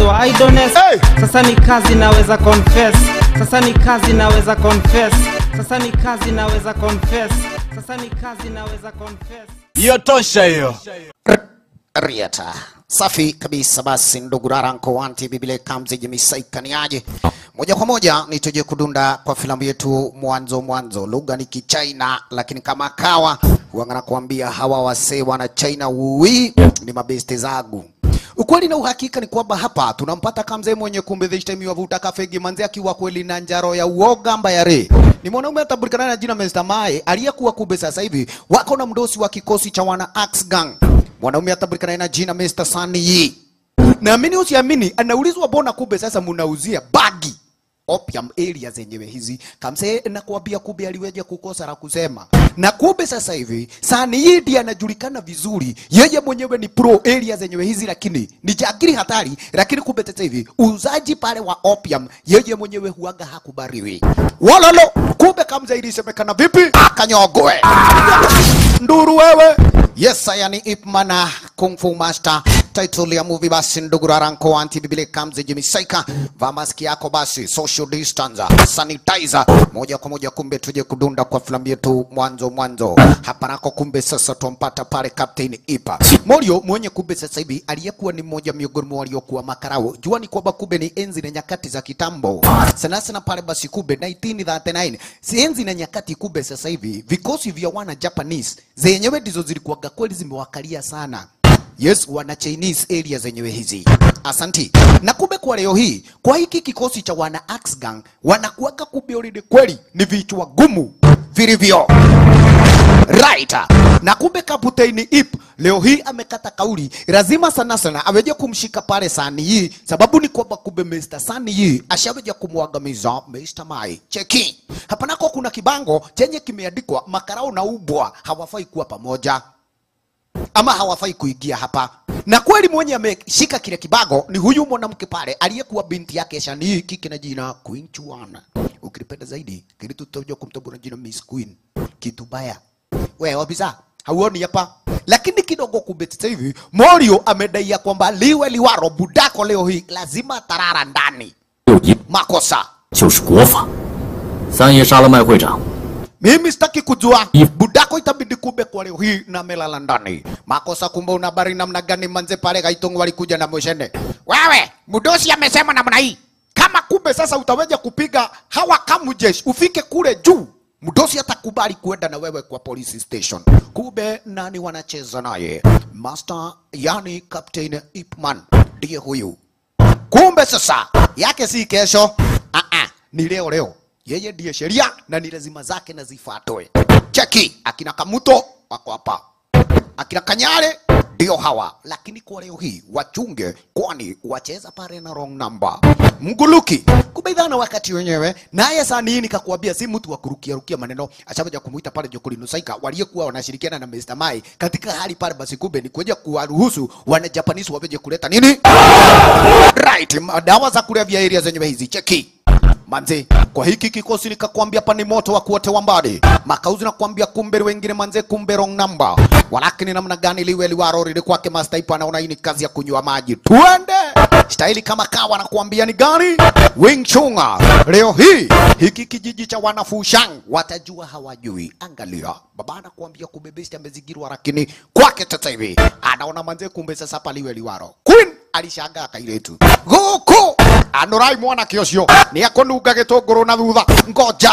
wa idleness sasa ni kazi naweza confess sasa ni kazi naweza confess sasa ni kazi naweza confess sasa ni kazi naweza confess hiyo tosha hiyo Riata. Safi kabisa basi ndugu Raranko wanti bibile kamzi jimisaikaniaje moja kwa moja nituje kudunda kwa filamu yetu mwanzo mwanzo lugha ni kichina lakini kama kawa huanga nakuambia hawa wasee wana china ui ni mabeste zagu ukweli na uhakika ni kwamba hapa tunampata kamzee mwenye kumbe this time wavuta kafegi manzi akiwa kweli na njaro ya uoga mbayare ni mwanaume atabulikana na jina Mr. Mae aliyekuwa kumbe sasa hivi wako na mdosi wa kikosi cha wana Axe Gang mwanaume atabulikana na jina Mr. Sunny Yi naamini usiamini anaulizwa mbona kumbe sasa munauzia bagi opium area zenyewe hizi kamse nakwambia kumbe aliweja kukosa la kusema na kumbe sasa hivi sani hii ndiye anajulikana vizuri yeye mwenyewe ni pro area zenyewe hizi lakini ni jagiri hatari lakini kumbe sasa hivi uuzaji pale wa opium yeye mwenyewe huaga hakubariwi walalo kumbe kamze ilisemekana vipi akanyogwe nduru wewe yes aya ni ipmana kung fu master title ya movie basi ndugu raranko anti bibile kamze jimisaika vaa maski yako basi social distance sanitizer moja kwa moja kumbe tuje kudunda kwa filamu yetu mwanzo mwanzo hapa nako kumbe sasa tumpata pale captain ipa morio mwenye kumbe sasa hivi aliyekuwa ni mmoja miongoni mwa waliokuwa makarao jua ni kwamba kumbe ni enzi na nyakati za kitambo sana sana pale basi kumbe 1939 si enzi na nyakati kumbe sasa hivi vikosi vya wana japanese zenyewe ndizo zilikuwaga kweli zimewakalia sana yes wana chinese area zenyewe hizi asanti na kumbe kwa leo hii kwa hiki kikosi cha wana Axe gang wanakuwaga kumbe already kweli ni vichwa gumu vilivyo right na kumbe kaputeni ip leo hii amekata kauli lazima sana sana aweje kumshika pale sani hii sababu ni kwamba kumbe Mr. Sani hii ashaweja kumwangamiza Mr. Mai cheki hapa nako kuna kibango chenye kimeandikwa makarao na ubwa hawafai kuwa pamoja ama hawafai kuingia hapa na kweli mwenye ameshika kile kibago ni huyu mwanamke pale aliyekuwa binti yake Shani kike na jina Queen Chuana. Ukilipenda zaidi kilitu tutakuja kumtambua jina Miss Queen. Kitu baya. Wewe wabisa hauoni hapa? Lakini kidogo kumbe sasa hivi Morio amedai ya kwamba liwe liwaro budako leo hii lazima tarara ndani. 六一 Makosa. 就是国法。三爷杀了麦会长， Mimi sitaki kujua budako itabidi kumbe kwa leo hii na melala ndani. Makosa kumbe una habari namna gani manze pale Gaitongo walikuja na Moshene. Wewe, Mudosi amesema namna hii. Kama kumbe sasa utaweja kupiga hawa kamu jeshi ufike kule juu. Mudosi atakubali kuenda na wewe kwa police station. Kumbe nani wanacheza naye? Master yani Captain Ipman ndiye huyu. Kumbe sasa yake si kesho. Ah ah, ni leo leo. Yeye ndiye sheria na ni lazima zake na zifuatwe. Cheki akina Kamuto wako hapa, akina Kanyale ndio hawa, lakini kwa leo hii wachunge, kwani wacheza pale na wrong number. Mguluki kubaidhana wakati wenyewe, naye sani hii nikakwambia, si mtu wa kurukia rukia maneno. Ashabaja kumuita pale Jokoli Nusaika waliyekuwa wanashirikiana na Mr. Mai katika hali pale, basi kumbe ni kuja kuwaruhusu wana Japanese waweje kuleta nini right, dawa za kulevya area zenyewe hizi. Cheki manze kwa hiki kikosi nikakwambia pa ni moto wa kuotewa mbali makauzi nakwambia kumbe wengine manze kumbe wrong number walakini namna gani liwe liwaro lile kwake mastaipa anaona hii ni kazi ya kunywa maji tuende staili kama kawa nakwambia ni gani Wing Chunga leo hii hiki kijiji cha wanafushang watajua hawajui angalia baba anakuambia kumbe besti amezigirwa lakini kwake sasa hivi anaona manze kumbe sasa paliwe liwaro Queen alishangaa kailetu guku anorai mwana kĩocio nĩ akũnunga gĩtũngũrũ na thutha ngoja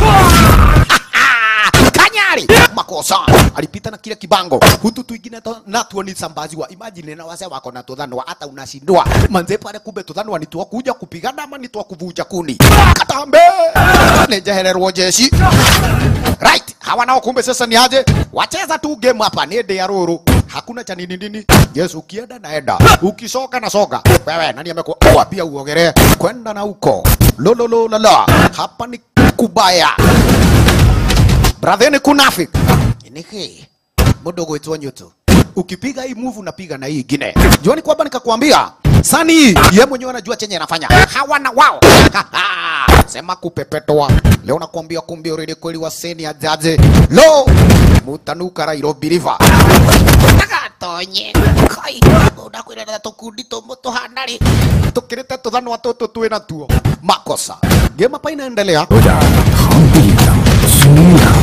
kanyari makosa alipita na kile kibango hutu tuingine to- natuo ni sambaziwa imagine na wase wako na tudhanwa hata unashindwa manze pale kumbe tudhanwa ni twakuja kupigana ama ni twakuvuja kuni katambe nejehererwo jeshi right hawa nao kumbe sasa ni aje wacheza tu game hapa ni ndĩ ya rũrũ hakuna cha nini nini yes ukienda naenda ukisoka na soga wewe nani amekuambia uogere kwenda na huko lolololala hapa ni kubaya bratheni kunafik niki mudogo wetu nyuto ukipiga hii move unapiga na hii ingine juani kwamba nikakwambia sani ye mwenyewe anajua chenye anafanya hawana wao sema kupepetwa leo nakwambia kumbe already kweli waseni ajaje lo mutanuka Nairobi river atonye kai unakwira na tukundi tumu tuhana ri tukirite tuthanwa tutu twina tuo makosa game hapa inaendelea 有点螳臂挡虚呀、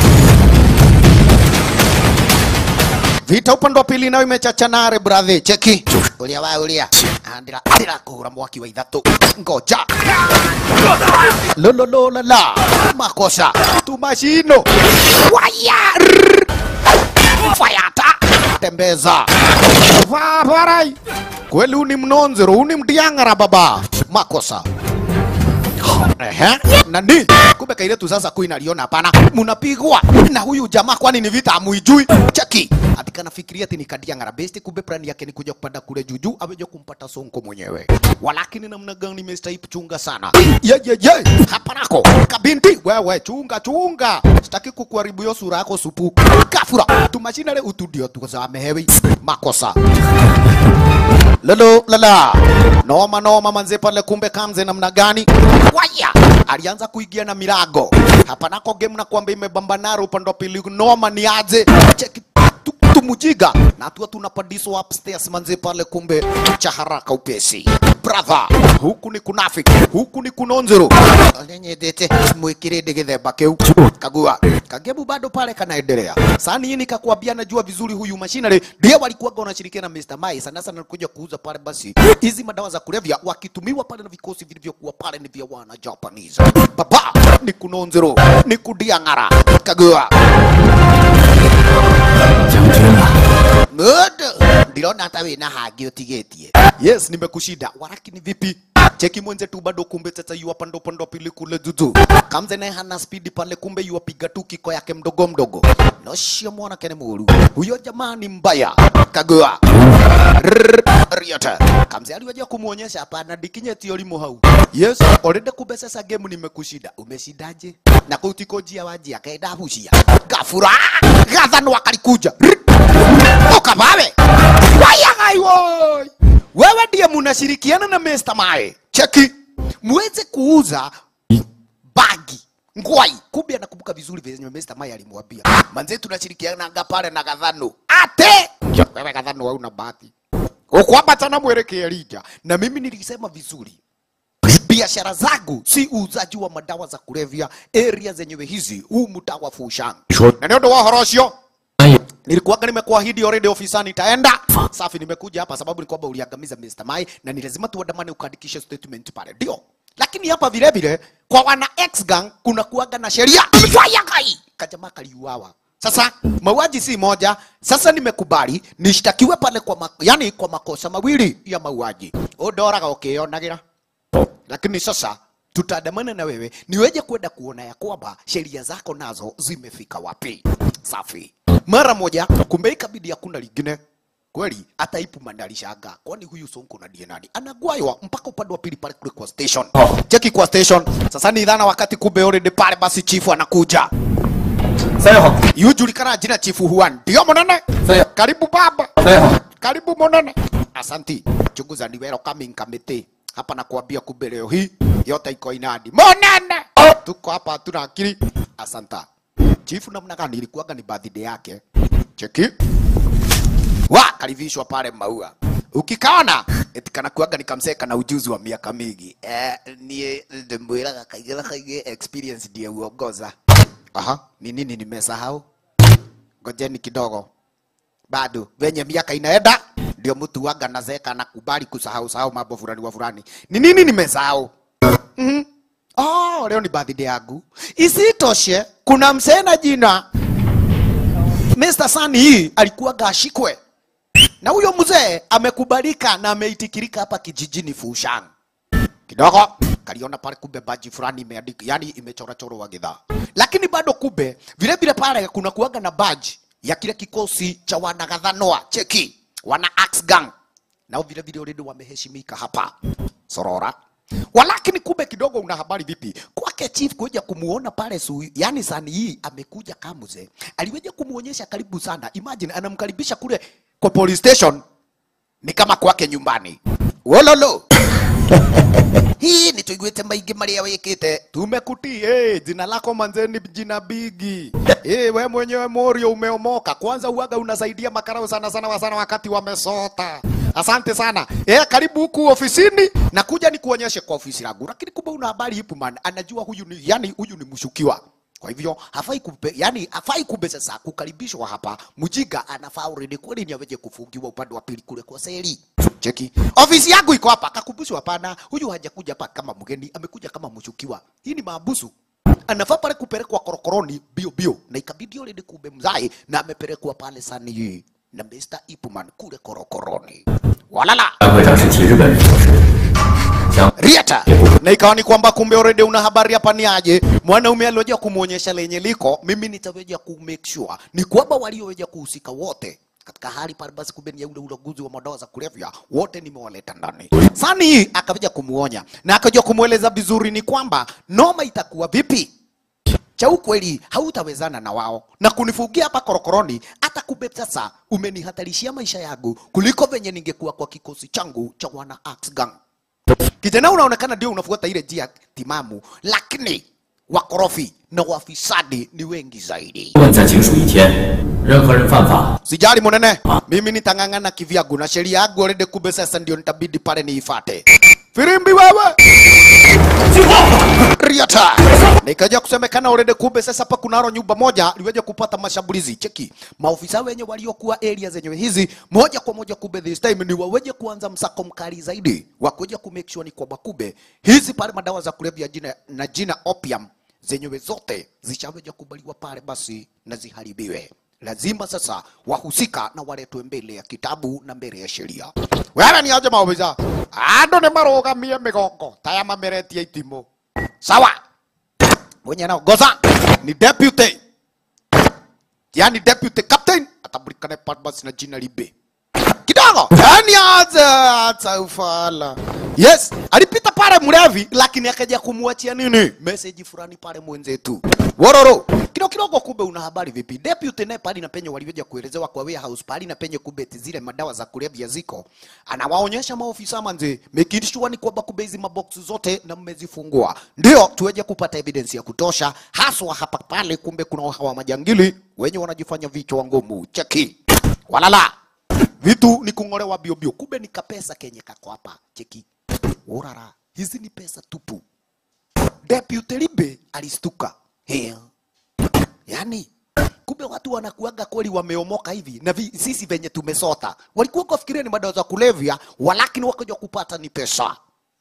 vita upande wa pili nayo imechachanare bradhi cheki ulia wa ulia andira andira kuhura mwaki wa ithatu ngoja lolololala makosa tumashino waya Rrrr. fayata tembeza vaparai kweli uni mnonzero uni mdiangara baba makosa Ehe, nani kumbe kaile tu sasa kuina liona hapana munapigwa na huyu jamaa kwani ni vita amuijui cheki atika nafikiria ati ni kadia ngara besti kumbe plan yake ni kuja kupanda kule juju aweje kumpata sonko mwenyewe walakini namna gani mestahip chunga sana ye ye ye hapa nako kabinti wewe chunga chunga sitaki kukuharibu hiyo sura yako supu kafura tumashinale utudio tukasamehewi makosa lolo lala noma noma manze pale kumbe kamze namna gani waya alianza kuingia na mirago hapa nako game na kwamba imebambanara upande wa pili noma ni aje cheki tu- tumujiga na tuwa tunapadiswa upstairs manze pale kumbe cha haraka upesi brother huku ni kunafiki huku ni kunonzero alenye mwikirinde githemba kiu kagua kagebu bado pale kanaendelea sani hii nikakwambia najua vizuri huyu mashinare ndiye walikuwaga wanashirikiana na Mr. Mai sana sana kuja kuuza pale basi hizi madawa za kulevya wakitumiwa pale na vikosi vilivyokuwa pale ni vya wana Japanese baba ni kunonzero ni kudiangara kagua 将军啊， Good. Ndirona hata wina hangi utigetie. Yes, nimekushinda. Walakini vipi? Cheki mwenze tu bado kumbe sasa yu pando pando pili kule juju. Kamze naye hana speed pale kumbe yu apiga tu kiko yake mdogo mdogo. Noshia mwana kene muru. Huyo jamaa ni mbaya. Kagua. Rrrr, Riota. Kamze aliwaja kumuonyesha hapana dikinye tiolimo hau. Yes, already kumbe sasa game nimekushinda. Umeshindaje? Na kutiko jia waji akaenda hushia. Gafura. Gathano akalikuja. Rrrr. Toka bawe. Wayangai woi. Wewe ndiye munashirikiana na Mr. Mae. Cheki. Muweze kuuza bagi ngwai. Kumbe anakumbuka vizuri vile Mr. Mae alimwambia. Manze tunashirikiana nga pale na Gathano. Ate. Wewe Gathano hauna bahati. Ukwambatana mwelekea Lija. Na mimi nilisema vizuri biashara zangu si uuzaji wa madawa za kulevya area zenyewe hizi huu mtaa wa Fushan. Na ndio wa horosio 哎呀， nilikuwaga nimekuahidi already ofisani itaenda safi nimekuja hapa sababu ni kwamba uliangamiza Mr. Mai na ni lazima tuandamane ukaandikishe statement pale ndio lakini hapa vile vile kwa wana ex gang kuna kuaga na sheria fanya kai kajamaa kaliuawa sasa mauaji si moja sasa nimekubali nishtakiwe pale kwa ma, yani kwa makosa mawili ya mauaji udoraga ukionagira lakini sasa tutaandamana na wewe niweje kwenda kuona ya kwamba sheria zako nazo zimefika wapi. Safi. Mara moja, kumbe ikabidi hakuna lingine kweli, hata ipu mandalishaga, kwani huyu Sonko na ndiye nani anagwaywa mpaka upande wa pili pale kule kwa station. Cheki kwa station sasa, ni dhana wakati kumbe already pale, basi chifu anakuja 三好， yujulikana jina chifu Huan, ndio monene. Sawa. Karibu baba. 三好， Karibu monene. Asanti. Chunguza ni wero coming committee. Hapa nakuambia kumbe leo hii yote iko inadi. Monene. Tuko hapa hatuna akili. Asanta. Chifu namna gani ilikuwaga ni birthday yake. Cheki. Wa kalivishwa pale maua. Ukikaona eti kana kuaga nikamseka na ujuzi wa miaka mingi. Eh, nie ndemwiraga kaigera kaige experience ndiye uongoza. Aha, ni nini nimesahau? Ngojeni kidogo bado venye miaka inaenda ndio mtu waga nazeka na kubali kusahau sahau mambo fulani wa fulani. Ni nini nimesahau? mm Oh, leo ni birthday yangu. Isitoshe, kuna msee na jina Mr. Sunny hii alikuwa ashikwe na huyo mzee amekubalika na ameitikirika hapa kijijini Fushan kidogo kaliona pale kumbe baji fulani imeandika yani imechorachorwa gidhaa lakini bado kumbe vile vile pale kuna kuaga na baji ya kile kikosi cha wanagadhanoa cheki wana axe gang nao vile vile already wameheshimika hapa sorora walakini kumbe kidogo una habari vipi kwake chief kuja kumuona pale su, yani sani hii amekuja kamuze aliweja kumuonyesha karibu sana imagine anamkaribisha kule kwa police station ni kama kwake nyumbani wololo hii ni tuiguite maingi maria wikite tumekutii hey, jina lako manze ni jina bigi hey, we mwenyewe morio umeomoka kwanza uaga unasaidia makarau sana sana wa sana wakati wamesota asante sana eh, karibu huku ofisini na kuja ni kuonyeshe kwa ofisi langu lakini kumbe una habari hipu man anajua huyu ni yani huyu ni mshukiwa kwa hivyo hafai kumbe, yani hafai kumbe sasa kukaribishwa hapa. Mjinga anafaa already kweli ni aweje kufungiwa upande wa pili kule kwa seli. Cheki. Ofisi yangu iko hapa. Akakumbushwa hapana, huyu hajakuja hapa kama mgeni, amekuja kama mshukiwa. Hii ni maabusu. Anafaa pale kupelekwa korokoroni bio bio na ikabidi already kumbe mzai na amepelekwa pale sani hii na Mr. Ipman kule korokoroni. Walala. 会长是替日本人做事，将 Riata. Na ikawa ni kwamba kumbe already una habari hapa ni aje. Mwanaume alioja kumuonyesha lenye liko, mimi nitaweja ku make sure ni kwamba walioweja kuhusika wote katika hali pale basi kumbe ni ya ule ulaguzi wa madawa za kulevya wote nimewaleta ndani. Sani hii akaweja kumuonya na akaja kumweleza vizuri ni kwamba noma itakuwa vipi cha ukweli hautawezana na wao na kunifugia hapa korokoroni. Hata kumbe sasa umenihatarishia maisha yangu kuliko venye ningekuwa kwa kikosi changu cha wana Axe Gang. Kijana unaonekana ndio unafuata ile njia timamu, lakini wakorofi na wafisadi ni wengi zaidi. 问再警署一天，任何人犯法， Sijali monene, mimi nitang'ang'ana kivyangu na sheria yangu already, kumbe sasa ndio nitabidi pale niifate. Firimbi wewe Riata. Nikaja kusemekana already, kumbe sasa hapa kunaro nyumba moja liweje kupata mashambulizi. Cheki, maofisa wenye waliokuwa area zenyewe hizi moja kwa moja, kumbe this time ni waweje kuanza msako mkali zaidi wa kuja ku make sure ni kwamba kumbe hizi pale madawa za kulevya jina na jina opium zenyewe zote zishaweja kubaliwa pale basi na ziharibiwe. Lazima sasa wahusika na waletwe mbele ya kitabu na mbele ya sheria. Wewe ni aje maofisa? Ando ni marugamie migongo taya mameretie itimo. Sawa. Mwenye nao goza ni deputy. Yani deputy captain atabulikane pale basi na jina libe kidogo yani aza aza ufala yes alipita pale mlevi lakini akaja kumwachia nini message fulani pale mwenzetu wororo kidogo kidogo kumbe una habari vipi deputy naye pale na penye walivyoja kuelezewa kwa warehouse pale na penye kumbe eti zile madawa za kulevya ziko anawaonyesha maofisa manze making sure ni kwamba kumbe hizi mabox zote na mmezifungua ndio tuweje kupata evidence ya kutosha haswa hapa pale kumbe kuna hawa majangili wenye wanajifanya vichwa ngumu cheki walala vitu ni kung'olewa bio bio, kumbe ni kapesa kenye kako hapa. Cheki urara, hizi ni pesa tupu. Deputy Libe alistuka Hea. Yani kumbe watu wanakuaga kweli wameomoka hivi na vi, sisi venye tumesota, walikuwa kufikiria ni madawa za kulevya, walakini wakaja kupata ni pesa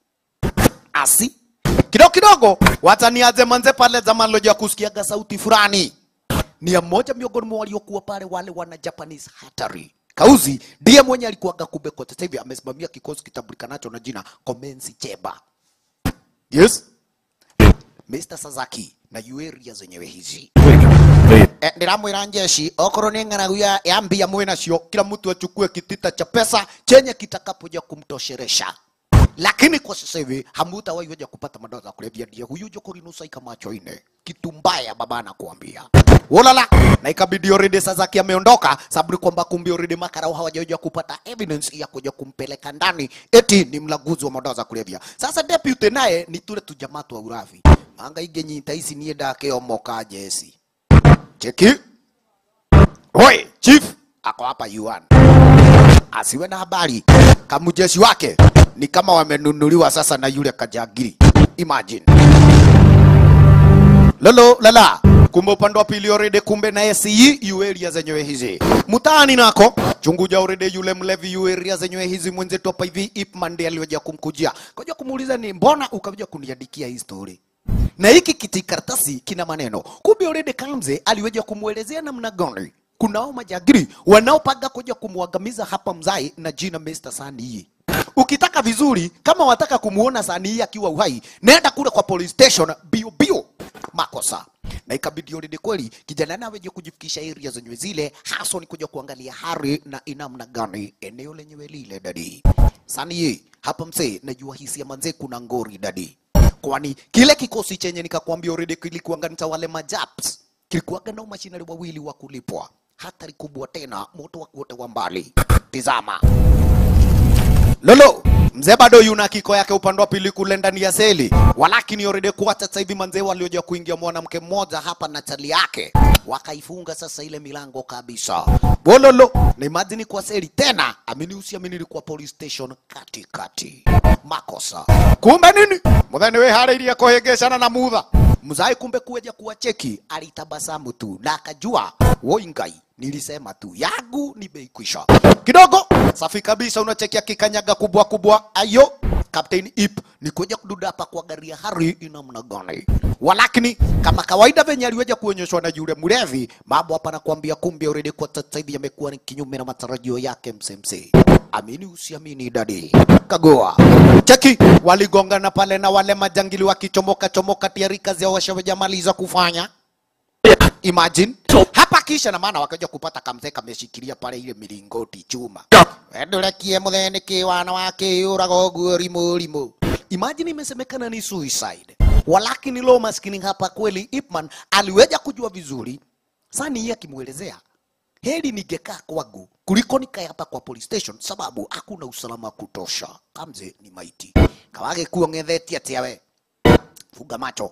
asi kidogo kidogo, wataniaze manze pale zamani loja kusikiaga sauti fulani ni ya mmoja miongoni mwa waliokuwa pale wale wana Japanese hatari. Kauzi ndiye mwenye alikuwaga kumbe kwa sasa hivi amesimamia kikosi kitambulikanacho na jina Komensi Cheba. Yes. Mr. Sasaki na yueria zenyewe hizi. 会长为 E, ndiramwira njeshi okorwo ni ng'aragu ya, ya mbia mwĩ nacio kila mtu achukue kitita cha pesa chenye kitakapoja kumtosheresha lakini kwa sasa hivi hamutawaiweja kupata madawa za kulevya. Ndiye huyu jokorinusaika macho ine, kitu mbaya baba anakuambia ulala. Na ikabidi already Sasaki ameondoka, sababu ni kwamba kumbe already makarau hawajaja kupata evidence ya kuja kumpeleka ndani, eti ni mlaguzi wa madawa za kulevya. Sasa deputy naye ni tule tujamaa twa urafi anga ingenyita ici niĩ ndakeomoka jesi cheki Oi, chief ako hapa Yuan. Asiwe na habari. Kamujeshi wake ni kama wamenunuliwa sasa na yule kajagiri. Imagine. Lolo lala. Kumbe upande wa pili already kumbe na SE yu area zenyewe hizi. Mtaani nako chunguja already yule mlevi yu area zenyewe hizi mwenzetu hapa hivi Ipman ndiye aliyoja kumkujia. Kaja kumuuliza ni mbona ukaja kuniandikia hii story? na hiki kitikaratasi kina maneno. Kumbe already Kamze aliweja kumwelezea namna gani kunao majagiri wanaopanga kuja kumwangamiza hapa mzai na jina Mr. Sani hii. Ukitaka vizuri, kama wataka kumuona Sani hii akiwa uhai, nenda kule kwa police station bio bio. Makosa na ikabidi already kweli kijana nawe je kujifikisha area zenyewe zile, hasa ni kuja kuangalia hari na inamna gani eneo lenyewe lile dadi. Sani hii hapa msee, najua hisia manze, kuna ngori dadi kwani kile kikosi chenye nikakwambia already kilikuanga ni cha wale majaps kilikuwaga na mashinari wawili wa kulipwa hatari kubwa tena moto wa kuote wa mbali tizama lolo mzee bado yuna kiko yake upande wa pili kule ndani ya seli, walakini already kuwa sasa hivi manzee walioja kuingia mwanamke mmoja hapa na chali yake wakaifunga sasa ile milango kabisa. Bololo na imagine kwa seli tena, amini usiamini, ilikuwa police station katikati. Makosa kumbe nini, mutheni we harĩirie kũhĩngĩcana na mutha mzai, kumbe kuja kuwacheki, alitabasamu tu na akajua woi ngai nilisema tu yangu ni bei kwisha kidogo. Safi kabisa, unachekia kikanyaga kubwa kubwa. Ayo Captain Ip ni kuja kududa hapa kwa gari ya Harry ina mna gani, walakini kama kawaida venye aliweja kuonyeshwa na yule mlevi, mambo hapa nakwambia, kumbe already kwa sasa hivi yamekuwa ni kinyume na matarajio yake. MCMC amini usiamini, dadi kagoa cheki, waligongana pale na wale majangili wakichomoka chomoka, tayari kazi yao washawajamaliza kufanya Imagine hapa kisha na maana wakaja kupata kamzee kameshikilia pale ile milingoti chuma. Endolekie mutheni ki wana wake urago guo rimo rimo. Imagine imesemekana ni suicide. Walakini lo maskini hapa kweli Ipman aliweja kujua vizuri. Sani yeye akimuelezea heri ningekaa kwangu kuliko nikae hapa kwa police station, sababu hakuna usalama wa kutosha. Kamze ni maiti kawage kuongethetia tiawe funga macho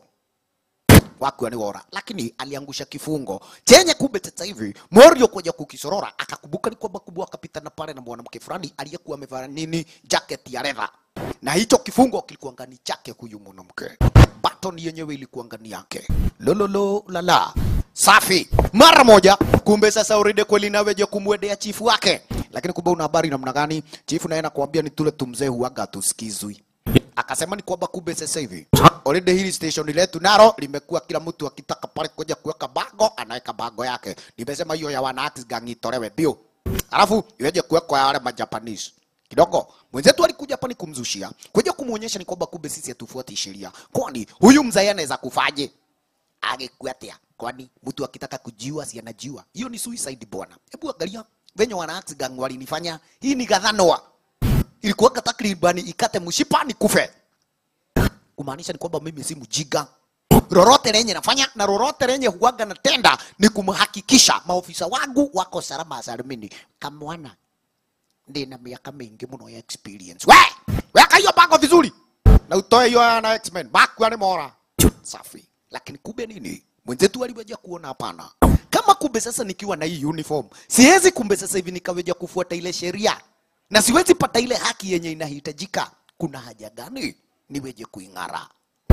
wake ni wora, lakini aliangusha kifungo chenye kumbe sasa hivi Morio kuja kukisorora akakumbuka ni kwamba kubwa akapita na pale na mwanamke fulani aliyekuwa amevaa nini jacket ya leather, na hicho kifungo kilikuwa ngani chake huyu mwanamke, baton yenyewe ilikuwa ngani yake. Lololo lala safi mara moja. Kumbe sasa already kweli naweje kumwendea chifu wake, lakini kumbe una habari namna gani? Chifu naye anakuambia ni tule tumzee huaga tusikizwi akasema ni kwamba kumbe sasa hivi already hili station letu naro limekuwa kila mtu akitaka pale kuja kuweka bago anaweka bago yake. Nimesema hiyo ya wana Axis gang itolewe bio, alafu iweje kuwekwa ya wale majapanese kidogo. Mwenzetu alikuja hapa ni kumzushia kuja kumuonyesha ni kwamba kumbe sisi hatufuati sheria, kwani huyu mzee anaweza kufaje agekuatia? Kwani mtu akitaka kujiua si anajiua? Hiyo ni suicide bwana. Hebu angalia venye wana Axis gang walinifanya. Hii ni gadhanoa ilikuwa takribani ikate mshipa ni kufe, kumaanisha ni kwamba mimi si mjiga. Lolote lenye nafanya na lolote lenye huwaga natenda ni kumhakikisha maofisa wangu wako salama salimini. Kamwana ndina miaka mingi muno ya experience. We weka hiyo bango vizuri na utoe hiyo na X-Men baku ni mora safi. Lakini kumbe nini, mwenzetu aliweja kuona hapana, kama kumbe sasa nikiwa na hii uniform siwezi kumbe sasa hivi nikaweja kufuata ile sheria na siwezi pata ile haki yenye inahitajika. Kuna haja gani niweje kuing'ara?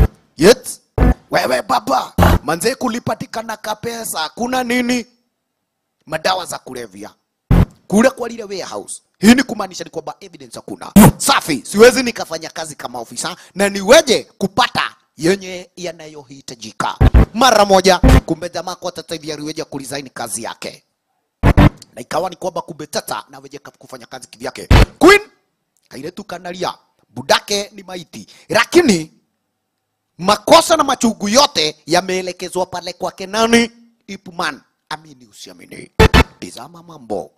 Yet wewe baba manze, kulipatikana kapesa, kuna nini? Madawa za kulevya kule kwa lile warehouse. Hii ni kumaanisha ni kwamba evidence hakuna. Safi, siwezi nikafanya kazi kama ofisa na niweje kupata yenye yanayohitajika mara moja. Kumbe jamaa kwa sasa hivi aliweja kuresign kazi yake na ikawa ni kwamba kumbe tata naweje kufanya kazi kivyake. Queen kaile tu kanalia budake ni maiti, lakini makosa na machungu yote yameelekezwa pale kwake nani? Ipman. Amini usiamini, tizama mambo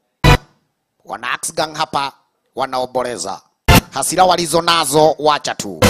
wana Axe Gang hapa wanaoboreza hasira walizo nazo, wacha tu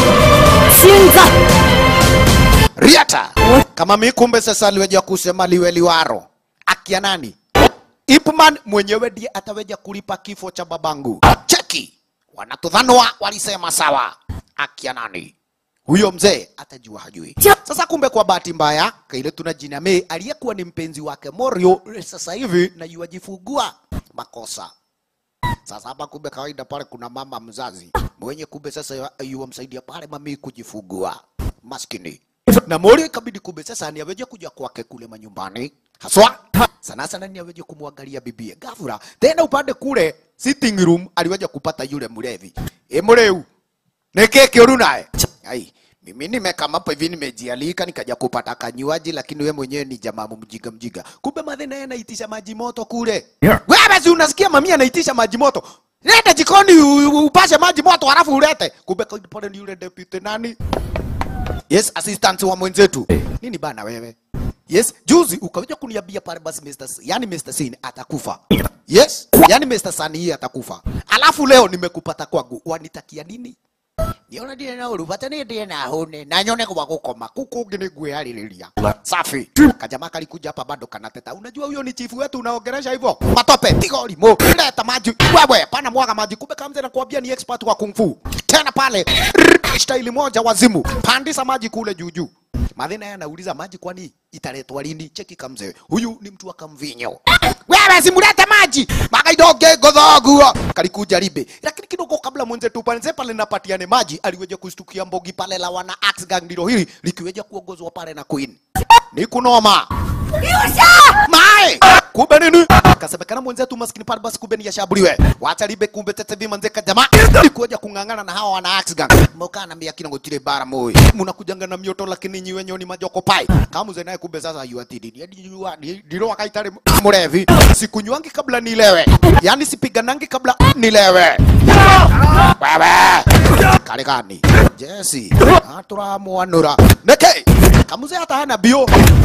Riata kama mi kumbe sasa aliweja kusema liwe liwaro akia nani Ipman mwenyewe ndiye ataweja kulipa kifo cha babangu. Cheki, wanatudhanwa walisema sawa. Akia nani huyo mzee atajua hajui. Sasa kumbe kwa bahati mbaya kaile tuna jina me aliyekuwa ni mpenzi wake Morio sasa hivi na yuajifungua makosa. Sasa hapa kumbe kawaida pale kuna mama mzazi mwenye kumbe sasa yuwamsaidia pale mami kujifungua maskini na Morio ikabidi kumbe sasa ni aweje kuja kwake kule manyumbani haswa sana sana ni aweje kumwangalia bibie ghafla tena upande kule sitting room aliweja kupata yule mlevi e mleu neke kiuru naye ai mimi nimekama hapo hivi nimejialika nikaja kupata kanywaji lakini we mwenyewe ni jamaa mjiga mjiga kumbe madhe naye anaitisha maji moto kule Yeah. wewe si unasikia mami anaitisha maji moto nenda jikoni u- u- upashe maji moto halafu ulete kumbe pale ni yule deputy nani Yes, assistant wa mwenzetu. Nini bana wewe? Yes, juzi ukaja kuniambia pale basi Mr. S- yani Mr. Sin atakufa. Yes, yani Mr. Sani hii atakufa. Alafu leo nimekupata kwangu. Wanitakia nini? Niona ndire na uru bata ni ndire na hune na nyone kwa gukoma kuku ngi ni ngwihariria safi kajama kalikuja hapa bado kanateta unajua huyo ni chifu wetu unaongelesha hivyo matope piga limo leta maji wewe pana mwaga maji kumbe kamze na kuambia ni expert wa kung fu tena pale staili moja wazimu pandisa maji kule juu juu Madhina yeye anauliza maji kwani italetwa lini? Cheki kamze. Huyu ni mtu wa kamvinyo. Wewe simulete maji. Makaidoge godhoguo. Kalikuja ribe. Lakini kidogo kabla mwenzetu pale pale napatiane maji, aliweja kustukia mbogi pale la wana Axe Gang ndilo hili likiweja kuongozwa pale na Queen. Ni kunoma. Mae! Kumbe nini? Kasemekana mwenzetu maskini pale basi kumbe ni yashabuliwe. Wacha libe kumbe tete vima nzeka jamaa. Likuja kung'ang'ana na hawa wana Axe Gang. Moka na mia kina ngotire bara moi. Munakujanga na mioto lakini nyiwe nyoni majoko pai. Kama mzee naye kumbe sasa yu atidi. Ni yu ndiro akaitare mrevi. Sikunywangi kabla nilewe. Yaani sipiganangi kabla nilewe. Wewe. Kale gani? Jesse. Aturamuanura. Neke. Kamuze hata hana bio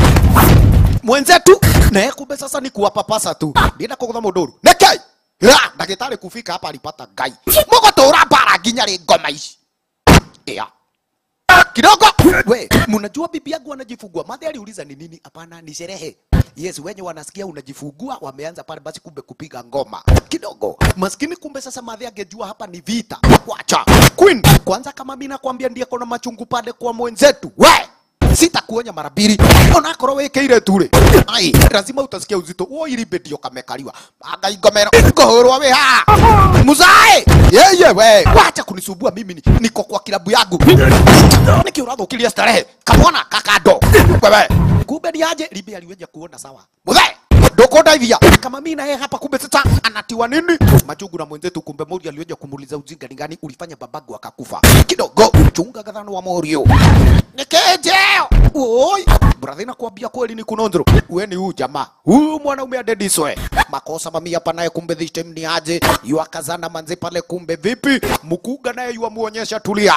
mwenzetu naye kumbe sasa ni kuwapapasa tu ndienda kugutha mundu neke ya ndagitari kufika hapa alipata ngai mugotura bara nginya ri ngoma ici ya kidogo we mnajua bibi yangu anajifungua madhi aliuliza ni nini hapana ni sherehe yes wenye wanasikia unajifungua wameanza pale basi kumbe kupiga ngoma kidogo maskini kumbe sasa madhi angejua hapa ni vita wacha queen kwanza kama mimi nakwambia ndiye kona machungu pale kwa mwenzetu we sitakuonya mara mbili onakorwo wĩkĩire tu rĩ ai lazima utasikia uzito wo irimbe ndio kamekariwa anga ingomero ngũhũrwo wĩ haha muzae yeye we wacha kunisumbua mimi ni, niko kwa kilabu yangu niki ũrathũkirie starehe kamwana kakando wewe kumbe ni aje rimbe aliweja kuona sawa muzae ndukundaithia kama mimi naye hapa kumbe sasa anatiwa nini machungu na mwenzetu kumbe mori aliweja kumuuliza ujinga ni gani ulifanya babagu akakufa kidogo chunga gadhano wa morio nikejeo oi bradhi nakwambia kweli ni kunondro we ni huu jamaa huyu mwanaume adediswe makosa mami hapa naye kumbe this time ni aje yuakazana manze pale kumbe vipi mkuga naye yuamuonyesha tulia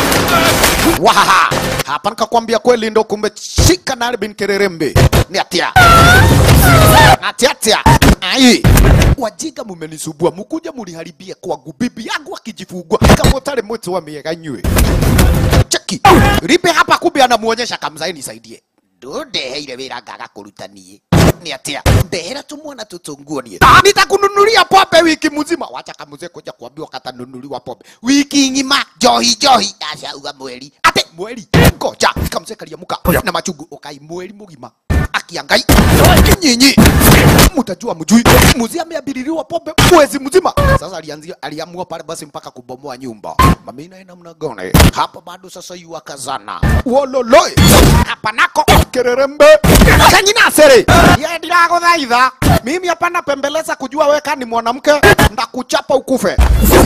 wahaha hapa nikakwambia kweli ndo kumbe shika na bin kererembe ni atia atiatia ai wajiga mumenisubua mukuja muliharibia kwangu bibi yangu akijifungua kama utari mwitu wa miega nywe cheki ripe hapa kumbe anamuonyesha kamzai nisaidie ndundeheire wira ngaga kuruta nie ni atia ndehera tumwana tutunguo nie nitakununulia pombe wiki mzima wacha kamuze kuja kuambiwa katanunuliwa pombe wiki ng'ima njohi njohi ndacauga mweri ate mweri ngoja kamze kariamuka na machungu ukai mweri mugima akiangai nyinyi mtajua mjui muzi ameabiririwa pombe mwezi mzima sasa alianzia aliamua pale basi mpaka kubomoa nyumba mami naye namna gani hapa bado sasa yuakazana wololoi hapa nako kererembe kanyina sere ye ndiraguthaitha mimi hapa napembeleza kujua weka ni mwanamke ndakuchapa ukufe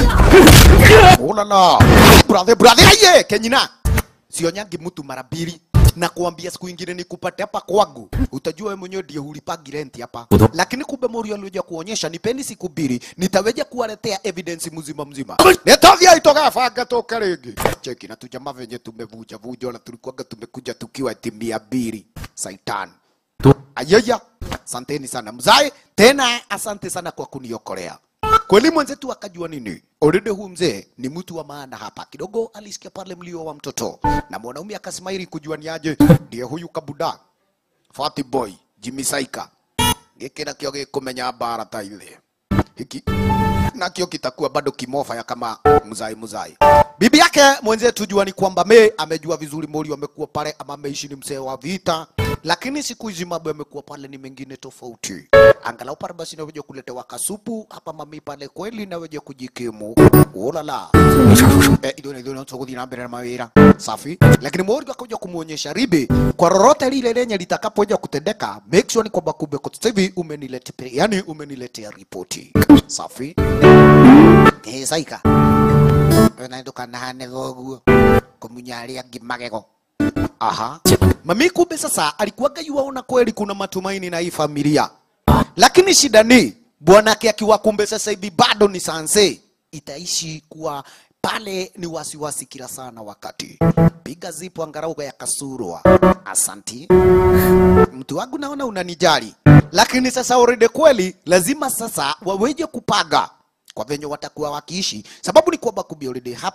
ulala brother brother aye kenyina sionyangi mtu mara mbili na kuambia siku ingine nikupate hapa kwangu, utajua wewe mwenyewe ndiye hulipagi rent hapa. Lakini kumbe Mori alioja kuonyesha nipeni siku mbili, nitaweja kuwaletea evidence mzima mzima. Nitavya itoka fanga toka rege. Cheki na tujamaa venye tumevuja vuja na tulikuwaga tumekuja tukiwa timu mia mbili. Saitan. Ayaya, asanteni sana mzae, tena asante sana kwa kuniokolea. Kweli mwenzetu akajua nini? Already huyu mzee ni mtu wa maana hapa. Kidogo alisikia pale mlio wa mtoto na mwanaume akasmaili kujua ni aje, ndiye huyu kabuda Fatty boy Jimmy Saika. Giki nakio gikumenya bara ta ile hiki nakio kitakuwa bado kimofa ya kama mzai mzai. Bibi yake mwenzetu jua ni kwamba me amejua vizuri Mori amekuwa pale ama ameishi ni mzee wa vita, lakini siku hizi mambo yamekuwa pale ni mengine tofauti. Angalau pale basi naweja kuletewa kasupu hapa mami pale kweli naweja kujikimu. Ulala. Eh, ido ido na tsogo dina mbele na mawira. Safi. Lakini Mori akaja kumuonyesha ribe kwa lolote lile lenye litakapoja kutendeka, make sure ni kwamba kumbe kwa sasa hivi umeniletea yani umeniletea ripoti. Safi. Eh, Saika na ndukana thoguo kumunya angĩ magego aha mami kumbe sasa alikuwaga yuaona kweli kuna matumaini na hii familia lakini shida ni bwanake akiwa kumbe sasa hivi bado ni sanse itaishi kuwa pale ni wasiwasi kila sana wakati piga zipo angarauga ya kasurwa asanti mtu wangu naona unanijali lakini sasa already kweli lazima sasa waweje kupaga kwa venye watakuwa wakiishi sababu ni kwamba kumbe already hapa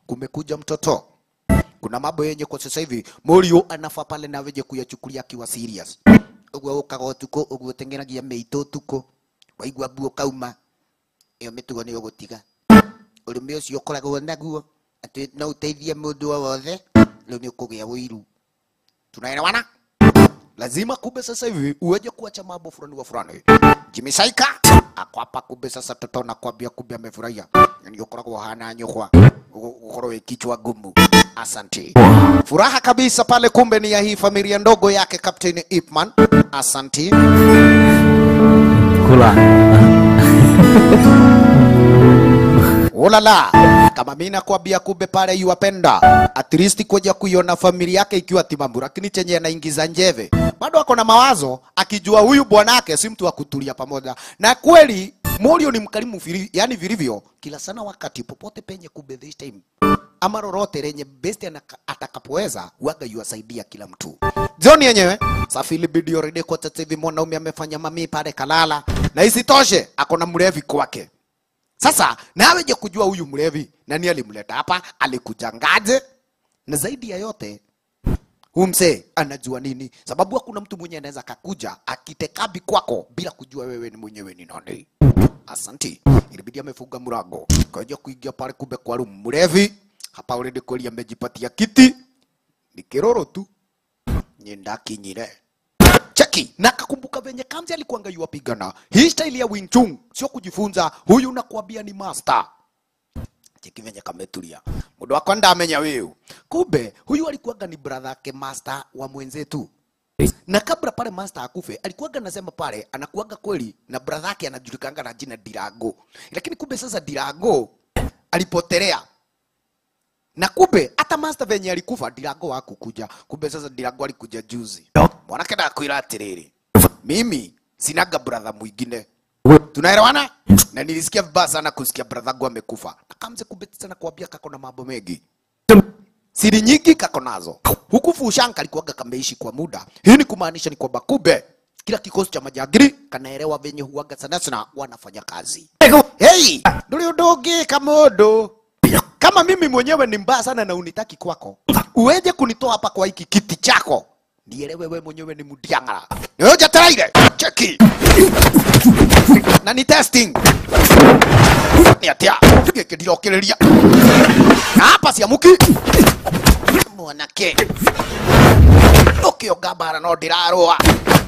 kumekuja mtoto kuna mambo yenye kwa sasa hivi Morio anafaa pale na weje kuyachukulia akiwa serious uguo ukaga utuko uguo tengenagia meito tuko waigua buo kauma iyo mitugo ni ugutiga urimi ucio ukoragwo naguo ati no uteithie mundu o wothe riu ni ukugia wiru tunaelewana lazima kumbe sasa hivi uweje kuacha mambo fulani wa fulani Jimmy Saika ako hapa kumbe sasa toto na kwambia kumbe amefurahia yani ukoragwo hana nyukwa ukorwo wi kichwa gumu asante furaha kabisa pale kumbe ni ya hii familia ndogo yake Captain Ipman asante 哭了。 Ulala, kama mimi nakwambia kumbe pale yuwapenda at least kuja kuiona familia yake ikiwa timamu, lakini chenye anaingiza njeve bado ako na mawazo, akijua huyu bwanake si mtu wa kutulia pamoja. Na kweli Morio ni mkarimu vili, yani vilivyo kila sana, wakati popote penye kumbe this time ama lolote lenye best anaka- atakapoweza waga yuwasaidia kila mtu. John yenyewe safili bidi already kwa sasa hivi mwanaume amefanya mami pale kalala, na isitoshe ako na mlevi kwake. Sasa nawe je kujua huyu mlevi nani alimleta hapa, alikuja ngaje? Na zaidi ya yote huyu mzee anajua nini? Sababu hakuna mtu mwenye anaweza kakuja akitekabi kwako bila kujua wewe ni mwenyewe ni nani. Asanti, ilibidi amefunga mlango kaja kuingia pale, kumbe kwa room mlevi hapa already kweli amejipatia kiti, ni kiroro tu nyenda kinyire cheki na akakumbuka venye Kamzi alikuanga yuwapigana hii staili ya Wing Chun, sio kujifunza. Huyu nakwambia ni master. Cheki venye kametulia, mundu wako ndamenya wiu. Kumbe huyu alikuwaga ni brother yake master wa mwenzetu, na kabla pale master akufe alikuwaga nasema pale anakuwaga kweli na brother yake anajulikanga na jina Dirago, lakini kumbe sasa Dirago alipotelea na kumbe hata master venye alikufa Dirago hakukuja. Kumbe sasa Dirago alikuja juzi. Mwanake ndakwira atiriri, mimi sinaga brother mwingine, tunaelewana? Na nilisikia vibaya sana kusikia brother wangu amekufa. Akamze kumbe sana kuambia kako na mambo mengi siri nyingi kako nazo huku Fushanka alikuwaga kameishi kwa muda. Hii ni kumaanisha ni kwamba kumbe kila kikosi cha majagiri kanaelewa venye huwaga sana sana wanafanya kazi. Hey, nduri undogi kamodo kama mimi mwenyewe ni mbaya sana na unitaki kwako, uweje kunitoa hapa kwa hiki kiti chako? Nielewe wewe mwenyewe ni mudiangara. Niweje taraire cheki na ni testing ni atia gĩkĩ ndirokĩrĩria na hapa ciamuki mwanake ũkĩonga mbara no ndĩrarũa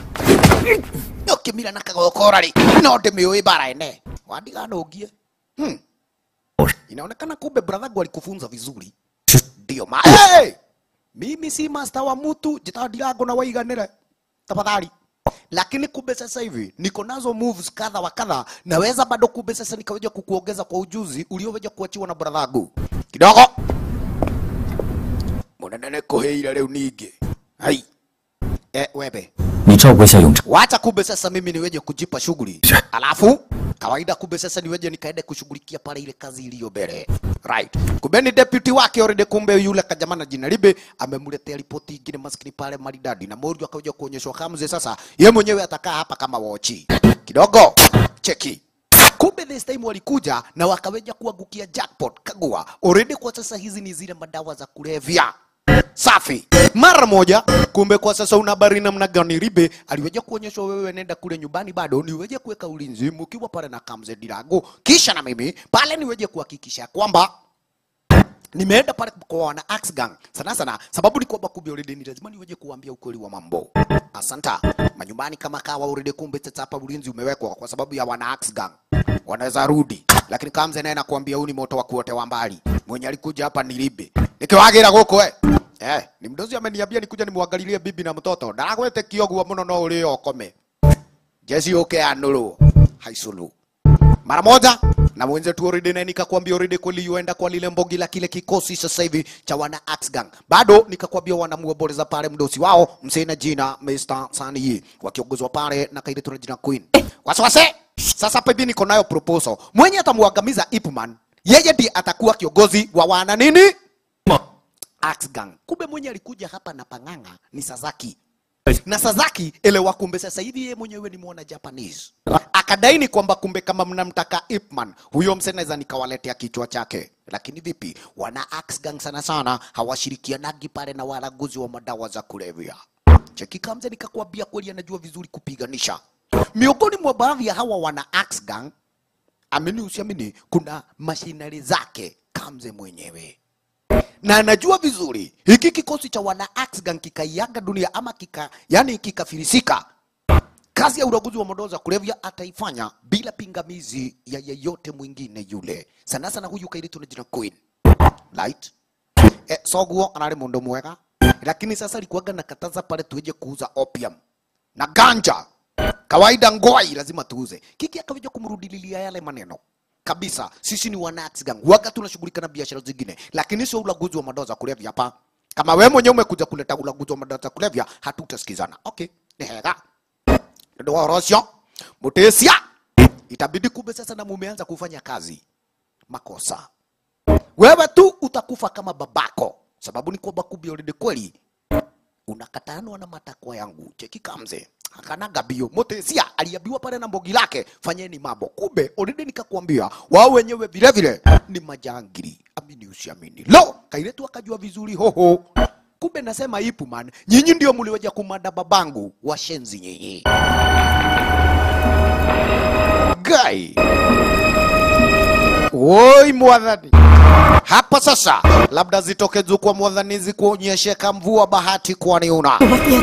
ũkĩmira na kagokora rĩ no ndĩmĩũĩ mbara ene wandiganũngie hmm. inaonekana kumbe brother wangu alikufunza vizuri ndio ma hey! mimi si master wa mtu jitadirango na waiganire tafadhali lakini kumbe sasa hivi niko nazo moves kadha wa kadha, naweza bado kumbe sasa nikaweza kukuongeza kwa ujuzi ulioweza kuachiwa na brother wangu kidogo. Munene nikuheire riu ningi hai eh, webe 你照顾一下永成。 wacha kumbe sasa mimi niweje kujipa shughuli, alafu kawaida kumbe sasa niweje nikaende kushughulikia pale ile kazi iliyo mbele right. Kumbe ni deputy wake already, kumbe yule kajamana jina Libe amemletea ripoti ingine maskini pale maridadi, na Morio akaja kuonyeshwa Kamze sasa ye mwenyewe atakaa hapa kama wochi kidogo, cheki kumbe this time walikuja na wakaweja kuangukia jackpot kagua already. Kwa sasa hizi ni zile madawa za kulevya safi mara moja. Kumbe kwa sasa una habari namna gani? Ribe aliweja kuonyeshwa, wewe nenda kule nyumbani, bado niweje kuweka ulinzi mkiwa pale na Kamze Dirago, kisha na mimi pale niweje kuhakikisha kwamba nimeenda pale kwa wana Axe Gang sana sana, sababu ni kwamba kumbe already ni lazima niweje kuambia ukweli wa mambo. Asanta manyumbani kama kawa already, kumbe sasa hapa ulinzi umewekwa kwa sababu ya wana Axe Gang, wanaweza rudi, lakini Kamze naye nakwambia huu ni moto wa kuotewa mbali. Mwenye alikuja hapa ni Libe nikiwagira guku eh Eh, ni mdozi ameniambia nikuja nimwangalilie bibi na mtoto. Ndaragwete kioguo muno no uri okome. Jesi uke anuru. Haisulu. Mara moja na mwenzetu already na nikakwambia already kweli yuenda kwa lile mbogi la kile kikosi sasa hivi cha wana Axe Gang. Bado nikakwambia wanamuoboleza pale mdosi wao msena jina Mr. Sani wakiongozwa pale na kaile tuna jina Queen. Wasiwase. Sasa hapa hivi niko nayo proposal. Mwenye atamwangamiza Ipman, yeye ndiye atakuwa kiongozi wa wana nini? Axe Gang. Kumbe mwenye alikuja hapa na pang'ang'a ni Sasaki. Na Sasaki elewa, kumbe sasa hivi yeye mwenyewe ni mwana Japanese. Akadaini kwamba kumbe kama mnamtaka Ip Man, huyo mse naweza nikawaletea kichwa chake. lakini vipi wana axe gang sana sana hawashirikianagi pale na walaguzi wa madawa za kulevya cheki kamze nikakwambia kweli anajua vizuri kupiganisha miongoni mwa baadhi ya hawa wana axe gang amini usiamini kuna mashinari zake kamze mwenyewe na anajua vizuri hiki kikosi cha wana axe gang kikaiaga dunia ama kika yani kikafirisika kazi ya uraguzi wa madawa za kulevya ataifanya bila pingamizi ya yeyote mwingine yule sana sana huyu kairitu na jina Queen right eh, soguo anari mundu mwega lakini sasa alikuwaga nakataza pale tueje kuuza opium na ganja kawaida ngwai lazima tuuze kiki akaweja kumrudililia yale maneno kabisa sisi ni wanax gang waga tunashughulika na biashara zingine lakini sio ulaguzi wa madawa za kulevya hapa kama wewe mwenyewe umekuja kuleta ulaguzi wa madawa za kulevya hatutasikizana okay ni hega ndio warosio mutesia itabidi kumbe sasa na mumeanza kufanya kazi makosa wewe tu utakufa kama babako sababu ni kwamba kumbe already kweli unakatanwa na matakwa yangu cheki kamze akanaga bio motesia aliambiwa pale na mbogi lake fanyeni mambo kumbe already nikakwambia wao wenyewe vile vile ni majangiri amini usiamini lo kailetu akajua vizuri hoho kumbe nasema ipu man nyinyi ndio mliweja kumada babangu washenzi nyinyi gai woi mwadhani hapa sasa labda zitoke juu kwa mwadhanizi kuonyesheka mvua bahati kwani una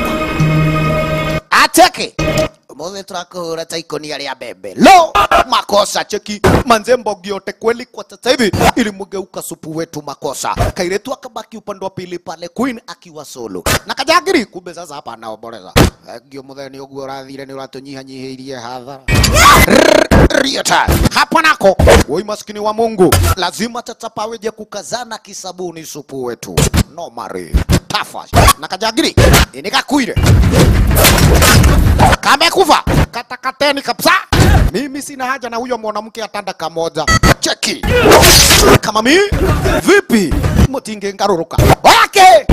ateke mothe turakuhura ta ikonia ria mbembe lo makosa cheki manze mbogi yote kweli kwa sasa hivi ilimgeuka supu wetu makosa kairetu akabaki upande wa pili pale queen akiwa solo na kajagiri kumbe sasa hapa anaomboleza ngio mutheni uguo urathire ni uratunyihanyihirie hadhara Riata. Hapa nako woi maskini wa Mungu, lazima tatapaweje kukazana kisabuni supu wetu no mari tafa na kajagiri inikakuire kamekufa katakateni kabisa. Mimi sina haja na huyo mwanamke atanda kamoja. Cheki kama mi vipi, mutinge ngaruruka wake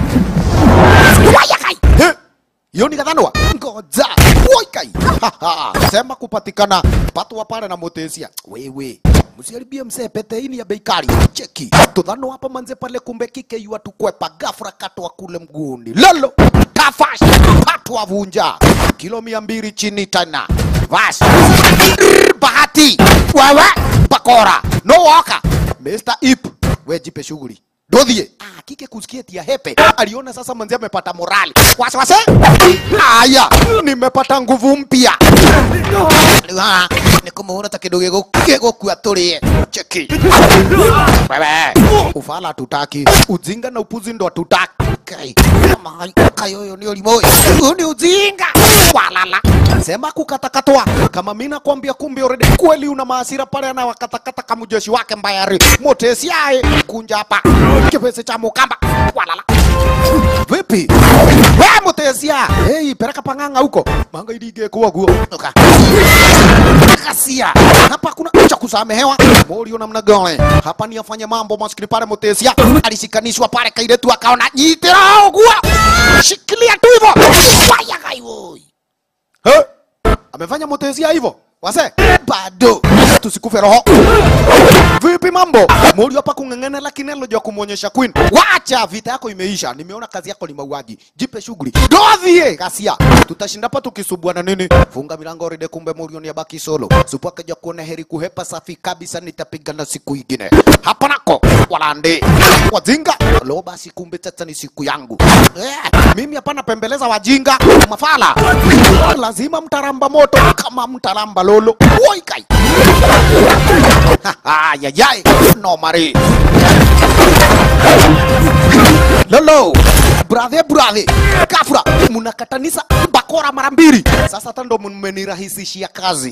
wayakai Eh, hiyo ni kadhanwa ngoja woikai sema kupatikana pato pale na motesia wewe msiharibie msee pete hii ni ya bei kali cheki tudhano hapa manze pale kumbe kike yua tukwepa gafra katwa kule mguuni lolo tafash patwa vunja kilo mia mbili chini tena vas bahati wewe bakora no waka Mr. Ip we jipe shughuli Dodhie. Ah, kike kusikia tia hepe. Aliona sasa manzi amepata morali. Wasiwase? Aya, nimepata nguvu mpya. Ah, nikumuona ta kidogo gego gego kwa tulie. Cheki. Wewe, ufala tutaki. Ujinga na upuzi ndo tutaki. Kai, kama kayoyo ni ulimo. Huu ni ujinga. Walala. Sema kukatakatwa. Kama mimi nakwambia kumbe already kweli una maasira pale na wakatakata kama jeshi wake mbayari. Motesi aye kunja hapa. Kipese cha mukamba. Walala. Vipi? Wewe Mutesia. Hey, pereka panganga huko. Manga idige kwa guo. Oka. Kasia. Hapa kuna cha kusamehewa. Morio namna gani? Hapa ni afanye mambo maskini pale Mutesia. Alishikanishwa pale kaide tu akaona jitira guo. Shikilia tu hivyo. Waya kai woi. He? Amefanya Mutesia hivyo? Wase? Bado. Tusikufe roho. Vipi mambo? Morio hapa kung'ang'ana lakini alojua kumwonyesha Queen. Wacha vita yako imeisha. Nimeona kazi yako ni mauaji. Jipe shughuli. Dodhie kasia. Tutashinda hapa tukisubuana nini? Funga milango rede kumbe Morio ni abaki solo. Supu akaja kuona heri kuhepa safi kabisa nitapigana siku ingine. Hapa nako walande. Wajinga. Lo basi kumbe sasa ni siku yangu. Eh, mimi hapana pembeleza wajinga. Mafala. Lazima mtaramba moto kama mtaramba lolo. Woi kai. Ayayay, no mari. Lolo, brother brother, kafra, munakatanisa bakora mara mbili. Sasa hata ndo mmenirahisishia kazi.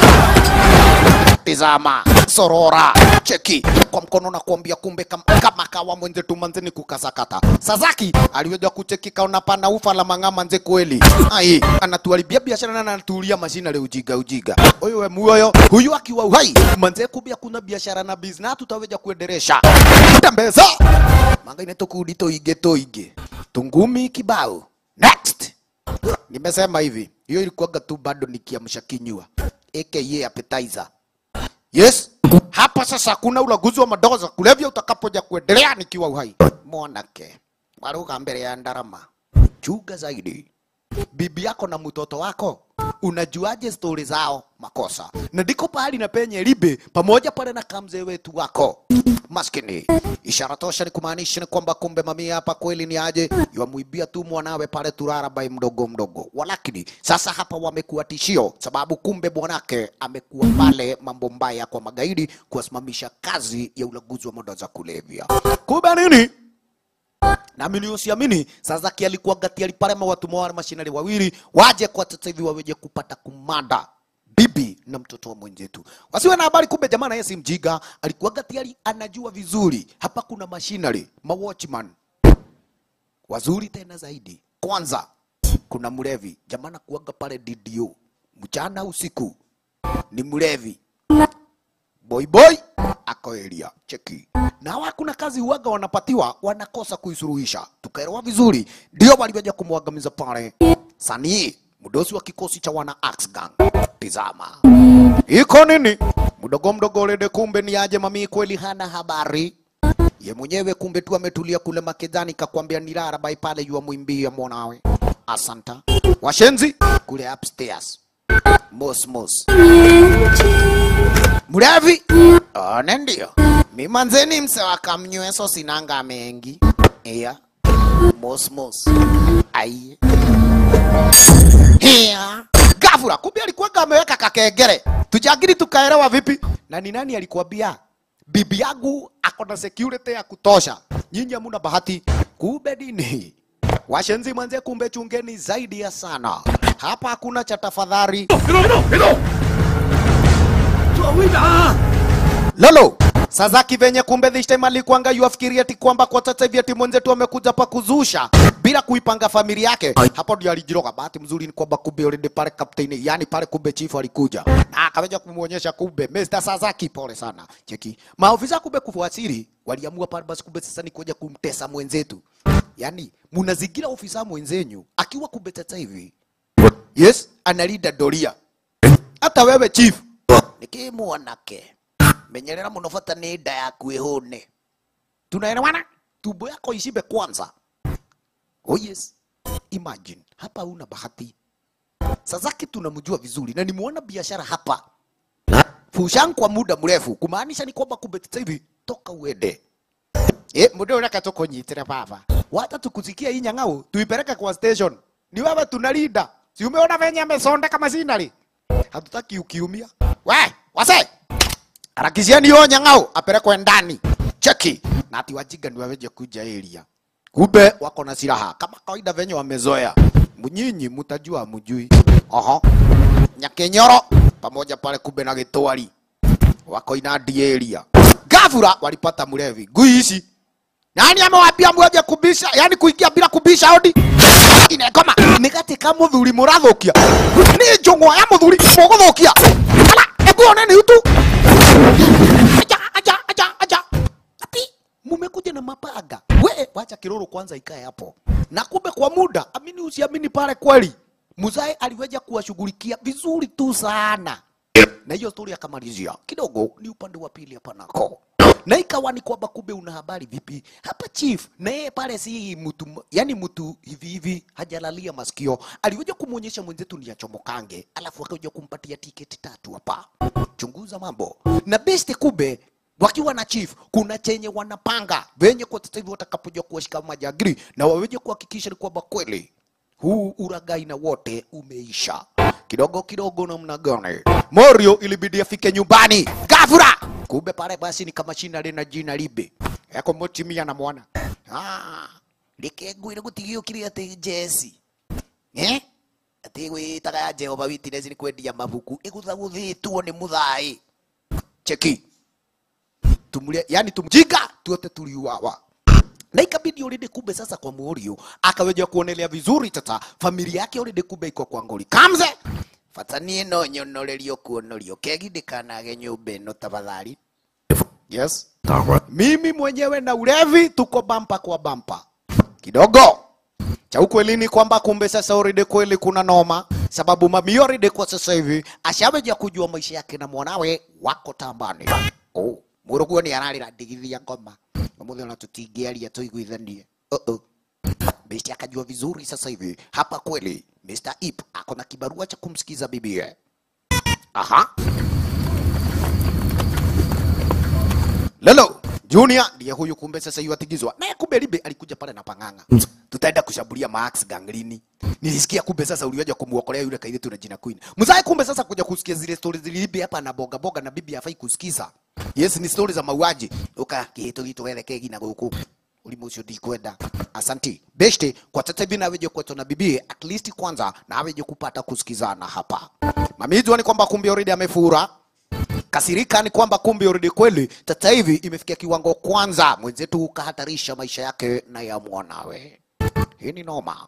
Tizama, sorora, cheki kwa mkono na kuambia kumbe kama, kama kawa mwenzetu manzeni kukasakata. Sasaki aliweza kucheki kaona pana ufa la mang'ama nze kweli. Ai, anatuharibia biashara na anatulia mashina le ujiga ujiga. Oyo we muoyo, huyu akiwa uhai, manze kubia kuna biashara na business tutaweza kuendelesha. Tembeza. Manga ine tukudi toige toige. Tungumi kibao. Next. Nimesema hivi, hiyo ilikuwaga tu bado nikiamsha kinywa. AKA appetizer. Yes? hapa sasa kuna ulaguzi wa madawa za kulevya utakapoja kuendelea nikiwa uhai. Mwanake waruga mbele ya ndarama, chuga zaidi bibi yako na mtoto wako unajuaje stori zao makosa na ndiko pahali na penye libe pamoja pale na kamzee wetu wako maskini ishara tosha ni kumaanisha ni kwamba kumbe mamia hapa kweli ni aje yamwibia tu mwanawe pale turara bai mdogo mdogo walakini sasa hapa wamekuwa tishio sababu kumbe bwanake amekuwa pale mambo mbaya kwa magaidi kuwasimamisha kazi ya ulaguzi wa madawa za kulevya kumbe nini naamini usiamini sazaki alikuwa gati aliparema watu wale mashinari wawili waje kwa sasa hivi waweje kupata kumada bibi na mtoto wa mwenzetu wasiwe na habari kumbe jamaa naye si mjiga alikuwa gati ali anajua vizuri hapa kuna mashinari ma watchman wazuri tena zaidi kwanza kuna mlevi jamaa nakuaga pale DDO mchana usiku ni mlevi boy boy ako area cheki na hawa hakuna kazi uwaga wanapatiwa wanakosa kuisuluhisha tukaelewa vizuri ndio walivyoja kumwangamiza pale sanii mdosi wa kikosi cha wana Axe Gang tizama iko nini mdogo mdogo lede kumbe ni aje mami kweli hana habari ye mwenyewe kumbe tu ametulia kule makedhani kakwambia nilala bai pale yua mwimbia mwanawe asanta washenzi kule upstairs mos mos mlevi one ndio mimanzeni msewa kamnyweso sinanga mengi iya mosmos aiye Hia. Gafura, kumbe alikuwa ameweka kakengere. Tujagiri tukaelewa vipi? Na ni nani alikuambia? Bibi yangu ako na security ya kutosha. Nyinyi hamuna bahati. Kumbe nini? Washenzi manze, kumbe chungeni zaidi ya sana. Hapa hakuna cha tafadhali. Lolo, Sazaki venye kumbe this time alikuanga yuafikiria ati kwamba kwa sasa hivi ati mwenzetu amekuja pa kuzusha bila kuipanga familia yake. Hapo ndio alijiroga. Bahati mzuri ni kwamba kumbe already pale kapteni, yani pale kumbe chief alikuja na akaja kumuonyesha kumbe Mr. Sazaki, pole sana. Cheki. Maofisa kumbe kufuatili waliamua pale basi kumbe sasa ni kuja kumtesa mwenzetu. Yani munazingira ofisa mwenzenyu akiwa kumbe sasa hivi. Yes, analinda doria. Hata wewe chief nikimwanake menyerera muno bata nĩ nda yaku ĩhũne tunaelewana tumbo yako ishibe kwanza oh yes imagine hapa una bahati Sazaki tunamjua vizuri na nimuona biashara hapa Fushan kwa muda mrefu kumaanisha ni kwamba kumbe sasa hivi toka uende eh muda unaka tukonyitire baba wata tukusikia hii nyang'au tuipeleke kwa station ni wewe tunalinda si umeona venye amesonda masinari hatutaki ukiumia we wase harakisheni hiyo nyang'au apelekwe ndani cheki na ati wajinga ni waweje kuja area kumbe wako na silaha kama kawaida venye wamezoea mnyinyi mtajua mjui oho nyakenyoro pamoja pale kumbe na gitwari wako inadi area gavura walipata mlevi ngui hizi nani amewambia mweje kubisha yani kuingia bila kubisha hodi inekoma nigatika muthuri murathukia ni njungwa ya muthuri muguthukia ala ebu oneni utu aja aja aja aja ati mumekuja na mapanga we wacha kiroro kwanza ikae hapo na kumbe kwa muda amini usiamini pale kweli muzai aliweja kuwashughulikia vizuri tu sana na hiyo stori akamalizia kidogo ni upande wa pili hapa nako na ikawa ni kwamba kumbe una habari vipi hapa chief na yeye pale si mtu yani mtu hivi hivi hajalalia masikio aliweza kumwonyesha mwenzetu ni achomokange alafu akaja kumpatia tiketi tatu hapa chunguza mambo na best kumbe wakiwa na chief kuna chenye wanapanga venye kwa sasa hivi watakapoja kuwashika majagiri na waweje kuhakikisha ni kwamba kweli huu uragai na wote umeisha kidogo kidogo namna gani morio ilibidi afike nyumbani gavura kumbe pale basi ni kama shina lina jina libe yako motimia na mwana ah likengwire gutigiukire ati jesi eh ati gwitaga ya jehova witness ni kwendia mabuku iguthaguthitwo ni muthai cheki tumule yani tumjinga tuote tuliuawa na ikabidi already kumbe sasa kwa Murio akaweja kuonelea vizuri tata familia yake already kumbe iko kwa ngori kamze fatanie no nyonorerio kuonorio kegindĩkanage nyũmba ĩno tafadhali yes mimi mwenyewe na ulevi tuko bampa kwa bampa kidogo cha ukweli ni kwamba kumbe sasa already kweli kuna noma sababu mami already kwa sasa hivi ashaweja kujua maisha yake na mwanawe wako tambani oh muruguo ni ararira ndigithia ngoma umuthi ona tutingiaria tuiguithanie uh -oh. Besti akajua vizuri sasa hivi hapa kweli Mr. Ip ako na kibarua cha kumsikiza bibie. Aha. Lolo Junior ndiye huyu kumbe sasa yuatigizwa. Na kumbe Libe alikuja pale na pang'ang'a. Tutaenda kushambulia Max ganglini. Nilisikia kumbe sasa uliwaja kumuokolea yule kaidi na jina Queen. Mzai kumbe sasa kuja kusikia zile stories zilibe hapa na boga boga na bibi hafai kusikiza. Yes ni stories za mauaji. Uka kitu kitu weleke gina guku. Ulimu ucio ndikwenda. Asanti. Beshte kwa sasa hivi naweje kwetu na bibi at least kwanza naweje kupata kusikizana hapa. Mamijua ni kwamba kumbe already amefura kasirika ni kwamba kumbe already kweli sasa hivi imefikia kiwango kwanza mwenzetu ukahatarisha maisha yake na ya mwanawe. Hii ni noma.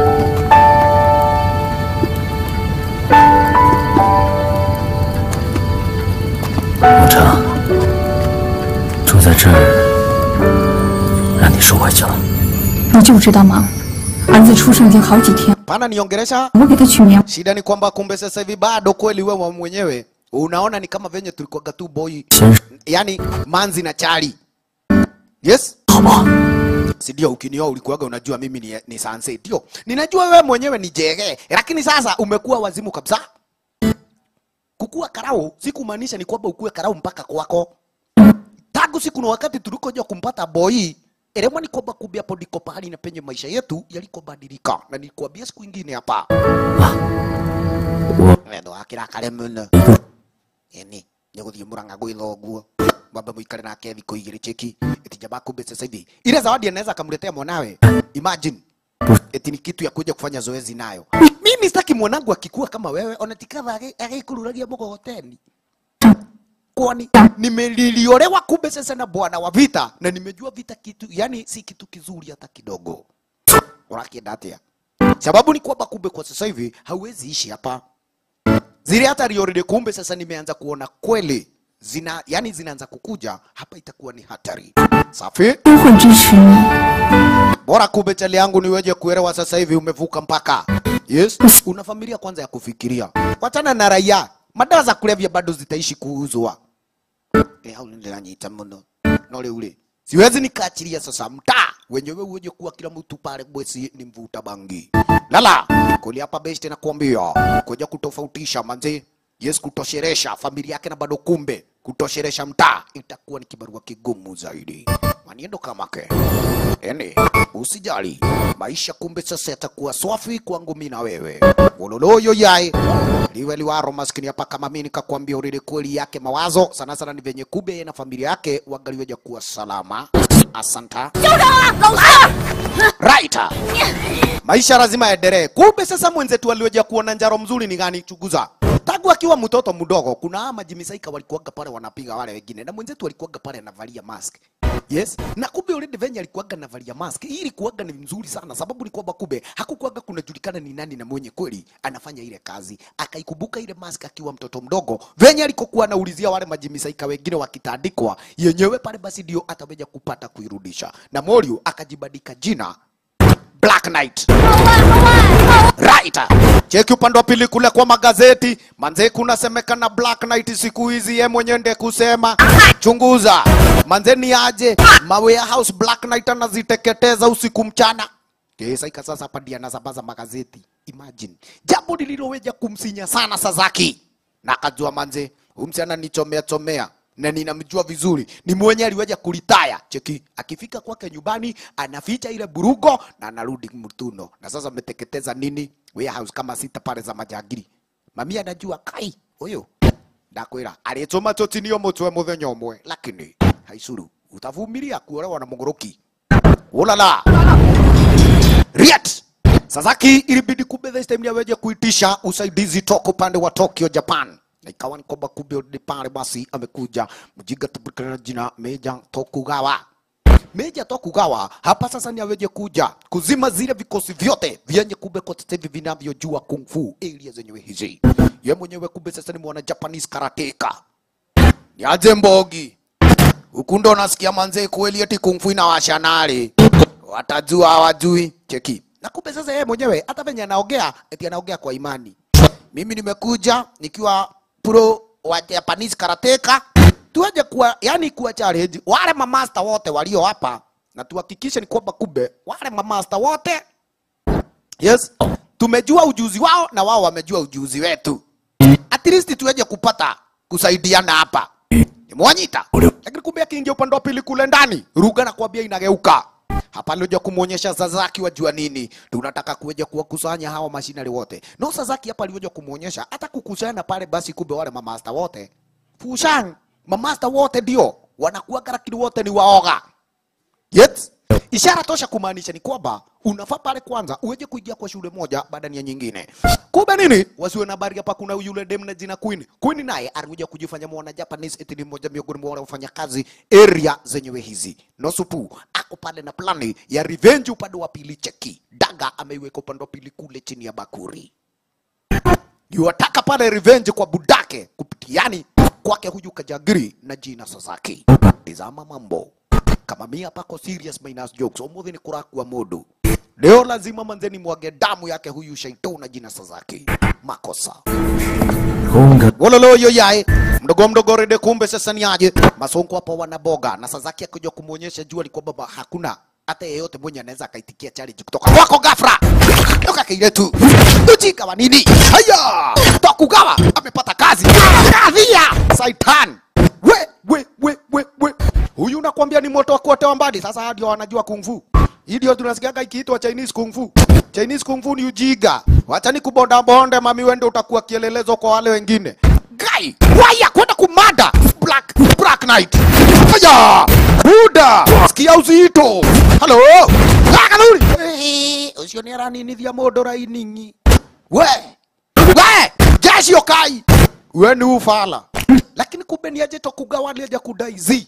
武成，住在这儿，让你受委屈了。 你就知道忙。儿子出生已经好几天， Pana niongelesha 我给他取名 shida ni kwamba kumbe sasa hivi bado kweli wewe mwenyewe unaona ni kama venye tulikuwaga tu boy, 先生， yani manzi na chali. Yes? 好不好？ si ndio ukinioa ulikuwaga unajua mimi ni, ni sanse ndio ninajua wewe mwenyewe ni jege lakini sasa umekuwa wazimu kabisa kukua karau si kumaanisha ni kwamba ukue karau mpaka kwako tangu siku na wakati tulikoja kumpata boy Eremwa ni kwamba kumbe hapo ndiko pahali na penye maisha yetu yalikobadilika, na nikuambia siku ingine hapa wendo akirakare muno yani nä gå thiä må ranga gwä thoguo mwambe må ikare nake thikå igä rä cheki itijaba kumbe sasa hivi ile zawadi anaweza akamletea mwanawe imagine eti ni kitu ya kuja kufanya zoezi nayo mimi sitaki mwanangu akikuwa kama wewe onatikava agaikururagia mgogoteni kwani nimeliliolewa kumbe sasa na bwana wa vita na nimejua vita kitu yani si kitu kizuri hata kidogo unakienda atia sababu ni kwamba kumbe kwa sasa hivi hauwezi ishi hapa zile hata already kumbe sasa nimeanza kuona kweli zina yani zinaanza kukuja hapa itakuwa ni hatari safi 都会支持你。 bora kumbe chali yangu niweje kuelewa sasa hivi umevuka mpaka yes una familia kwanza ya kufikiria wachana na raia madawa za kulevya bado zitaishi kuuzwa eh au ndinanyita muno no rĩu rĩ siwezi nikaachilia sasa mtaa wenyewe uweje kuwa kila mtu pale bwesi ni mvuta bangi lala kuli hapa besti na kuambia kuja kutofautisha manze yes kutosheresha familia yake na bado kumbe kutosheresha mtaa itakuwa ni kibarua kigumu zaidi maniendo kamake yani usijali maisha kumbe sasa yatakuwa swafi kwangu mimi na wewe wololoyo yae liwe liwaro maskini hapa kama mimi nikakwambia ulile kweli yake mawazo sana sana ni venye kumbe yeye na familia yake wangaliweja kuwa salama asanta right maisha lazima yaendelee kumbe sasa mwenzetu aliweja kuona njaro mzuri ni gani chuguza tangu akiwa mtoto mdogo kuna hawa majimisaika walikuwaga pale wanapiga wale wengine na mwenzetu alikuwaga pale anavalia mask yes na kumbe already venye alikuwaga anavalia mask hii ilikuwaga ni mzuri sana sababu ni kwamba kumbe hakukuwaga kunajulikana ni nani na mwenye kweli anafanya ile kazi akaikumbuka ile mask akiwa mtoto mdogo venye alikokuwa anaulizia wale majimisaika wengine wakitandikwa yenyewe pale basi ndio ataweja kupata kuirudisha na Morio akajibadika jina Black Knight. Right. Cheki upande wa pili kule kwa magazeti, manze kunasemekana Black Knight siku hizi ye mwenye nde kusema chunguza, manze ni aje mawe ya house Black Knight anaziteketeza usiku mchana. Kesa ika sasa hapa ndiye anasambaza magazeti. Imagine. Jambo lililoweja kumsinya sana Sasaki. Na akajua manze, huyu msichana nichomea chomea na ninamjua vizuri, ni mwenye aliweja kulitaya. Cheki, akifika kwake nyumbani anaficha ile burugo na anarudi mtuno, na sasa ameteketeza nini warehouse kama sita pale za majangiri. Mami anajua kai huyo ndakwira alĩtũma tũtinio mũtwe mũthenya ũmwe lakini haicuru utavumilia kuolewa na mũgũrũki ulala Riat Sasaki ilibidi kumbe this time yaweje kuitisha usaidizi toka upande wa Tokyo Japan na ikawa ni kwamba kumbe already pale basi amekuja mjinga tabukana jina Meja Tokugawa Meja Tokugawa hapa sasa ni aweje kuja kuzima zile vikosi vyote vyenye kumbe kwa sasa hivi vinavyojua kung fu area zenyewe hizi. Ye mwenyewe kumbe sasa ni mwana Japanese karateka. Ni aje mbogi huku ndo nasikia manze kweli eti kung fu inawasha nari watajua hawajui cheki na kumbe sasa yeye mwenyewe hata venye anaongea eti anaongea kwa imani mimi nimekuja nikiwa pro wa Japanese karateka tuweje kuwa yani kuwa challenge wale mamasta wote walio hapa na tuhakikishe ni kwamba kumbe wale mamasta wote yes tumejua ujuzi wao na wao wamejua ujuzi wetu at least tuweje kupata kusaidiana hapa nimewanyita lakini kumbe akiingia upande wa pili kule ndani ruga na kuambia inageuka hapa alioja kumwonyesha Sasaki wajua nini tunataka kuweja kuwakusanya hawa mashinari wote no Sasaki hapa alioja kumwonyesha hata kukusanya pale basi kumbe wale mamasta wote Fushan mamasta wote ndio wanakuwa lakini wote ni waoga Yes. Ishara tosha kumaanisha ni kwamba unafaa pale kwanza uweje kuingia kwa shule moja baada ya nyingine. Kumbe nini? Wasiwe na habari hapa kuna yule dem na jina Queen. Queen naye alikuja kujifanya mwana Japanese eti ni mmoja miongoni mwa wanaofanya kazi area zenyewe hizi. Nosupu ako pale na plani ya revenge upande wa pili cheki. Daga ameiweka upande wa pili kule chini ya bakuri. Yuwataka pale revenge kwa budake kupitiani kwake huyu Kajagiri na jina Sasaki. Tizama mambo kama mia pako serious minus jokes umuthi ni kurakua mundu leo lazima manzeni mwage damu yake huyu shaitani na jina Sasaki makosa Gonga wololo yo yae mdogo mdogo rede kumbe sasa ni aje masonko hapo wanaboga na Sasaki akija kumuonyesha jua ni kwamba hakuna hata yeyote mwenye anaweza akaitikia challenge kutoka kwako gafra toka kile tu ujika wa nini haya tokugawa amepata kazi kadhia saitan we we we we we huyu nakwambia ni moto wa kuotewa mbali sasa hadi wanajua kung fu hii ndio tunasikiaga ikiitwa Chinese kung fu Chinese kung fu ni ujiga wacha ni kubonda bonde mami wende utakuwa kielelezo kwa wale wengine guy waya kwenda kumada black black knight haya buda sikia uzito halo akaluri ucio ni araninithia mundu rainingi we we jeshi okai we ni ufala lakini kumbe ni aje tokugawa aja kudaizi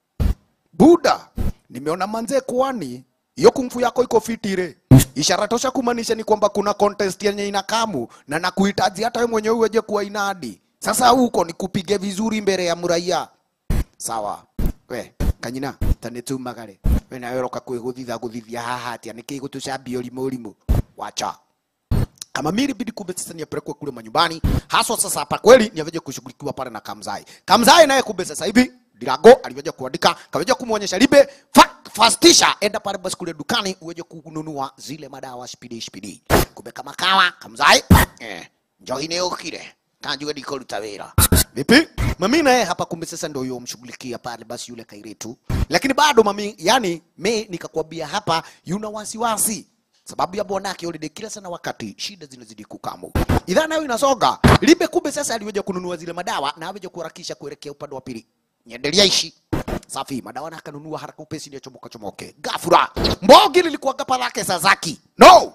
buda nimeona manze kwani hiyo kungfu yako iko fitire ishara tosha kumaanisha ni kwamba kuna contest yenye inakamu na nakuhitaji hata wewe mwenyewe uweje kuwa inadi sasa huko nikupige vizuri mbele ya muraia sawa we kanyina tanetumagare we nawe roka kwiguthitha guthithia haha atia niki gutucambia urimu urimu wacha kama mili bidi kumbe sasa ni apelekwe kule manyumbani haswa sasa hapa kweli ni aveje kushughulikiwa pale na Kamzai Kamzai naye kumbe sasa hivi Dirago aliweja kuandika kaweja kumwonyesha Libe fa, fastisha enda pale basi kule dukani uweje kununua zile madawa spidi spidi kumbe kama kawa Kamzai eh njohi ni ukire kanjue ndikoruta wira vipi mami naye hapa kumbe sasa ndio yomshughulikia pale basi yule kairetu lakini bado mami yani me nikakwambia hapa yuna wasiwasi sababu ya bwanake already kila sana wakati shida zinazidi kukamu idhaa nayo inasoga libe kumbe sasa aliweja kununua zile madawa na aweja kuharakisha kuelekea upande wa pili nyendelea ishi safi madawa na akanunua haraka upesi ndio chomoka chomoke gafura mbogi lilikuwa gapa lake Sasaki no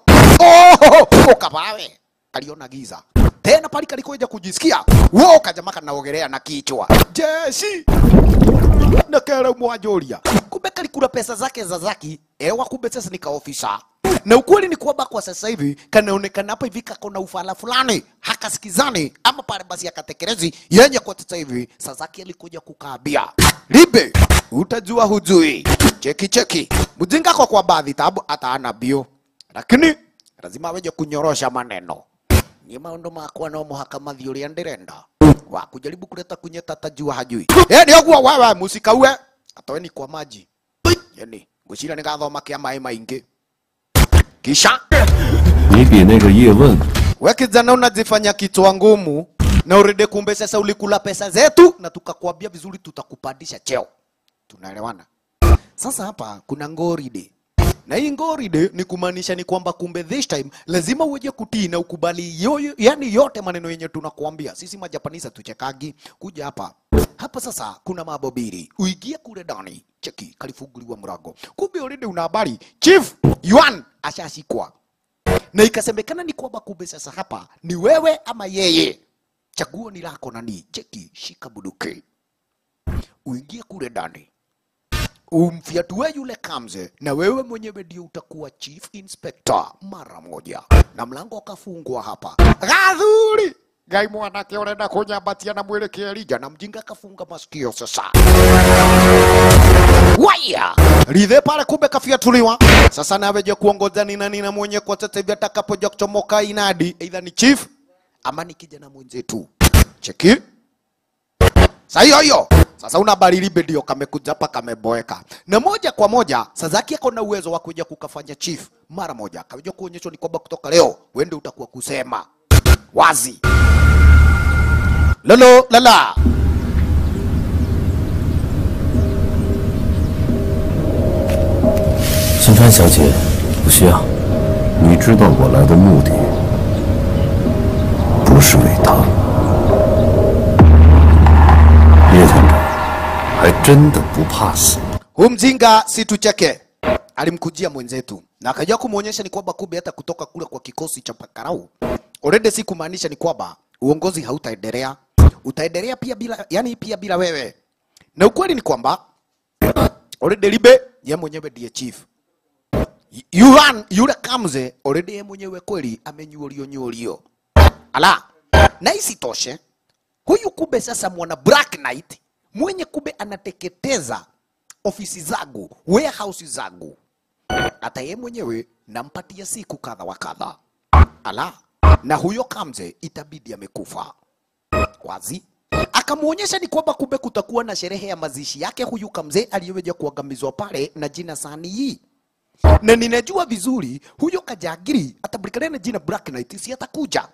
oh ukapawe kaliona giza tena pali kalikoja kujisikia wo kajamaka naogelea na kichwa jeshi na kera mwajoria kumbe kalikula pesa zake za zaki ewa kumbe sasa ni kaofisa na ukweli ni kwamba kwa sasa hivi kanaonekana hapa hivi kako na ufala fulani hakasikizani ama pale basi akatekelezi yenye kwa sasa hivi Sasaki alikuja kukaabia libe utajua hujui cheki cheki mjinga kwa kwa baadhi tabu ataana bio lakini lazima aweje kunyorosha maneno ni maundu makwa no muhaka mathi uria ndirenda wa kujaribu kuleta kunyeta tajua hajui eh ni ogwo wewe musikaue atoeni kwa maji yani ngwiciria nigathoma kia mai maingi kisha 你比那个叶问 we kijana unajifanya kichwa ngumu na urede kumbe sasa ulikula pesa zetu na tukakwambia vizuri tutakupandisha cheo tunaelewana sasa hapa kuna ngoride na hii ngoride ni kumaanisha ni kwamba kumbe this time lazima uweje kutii na ukubali yoyo, yani yote maneno yenye tunakuambia sisi majapanisa tuchekagi kuja hapa hapa sasa kuna mambo mbili uingie kule ndani cheki kalifunguliwa mlango kumbe already una habari chief yuan ashashikwa na ikasemekana ni kwamba kumbe sasa hapa ni wewe ama yeye chaguo ni lako nani cheki shika buduki uingie kule ndani umfyatue yule kamze na wewe mwenyewe ndio utakuwa chief inspector mara moja na mlango ukafungwa hapa gadhuri gai mwanake urenda kunyambatia na mwelekeo Elija na mjinga akafunga masikio sasa waya ridhe pale kumbe kafiatuliwa sasa naweje kuongoza ni nani na mwenye kwa sasa hivi atakapoja kuchomoka inadi aidha ni chief ama ni kijana mwenzetu cheki saa hiyo hiyo Sasa una barilibe ndio kamekuja hapa kameboeka, na moja kwa moja Sasaki ako na uwezo wa kuja kukafanya chief mara moja, akaja kuonyeshwa ni kwamba kutoka leo wende utakuwa kusema wazi lolo lala 新川小姐，不需要。 你知道我来的目的，不是为他。叶团长还真的不怕死。 Huyu mjinga si tucheke, alimkujia mwenzetu na akaja kumwonyesha ni kwamba kumbe hata kutoka kule kwa kikosi cha Pakarau already, si kumaanisha ni kwamba uongozi hautaendelea, utaendelea pia bila, yani pia bila wewe. Na ukweli ni kwamba already Libe ye mwenyewe ndiye chief Yuran yule Kamze already ye mwenyewe kweli amenyuolio nyuolio. Ala, na isitoshe huyu kumbe sasa mwana Black Knight mwenye kumbe anateketeza ofisi zangu, warehouse zangu, hata yeye mwenyewe nampatia siku kadha wa kadha. Ala, na huyo Kamze itabidi amekufa wazi. Akamwonyesha ni kwamba kumbe kutakuwa na sherehe ya mazishi yake huyu Kamze aliyeweja kuangamizwa pale na jina Sani hii na ninajua vizuri huyo Kajagiri atabulikana na jina Black Knight, si atakuja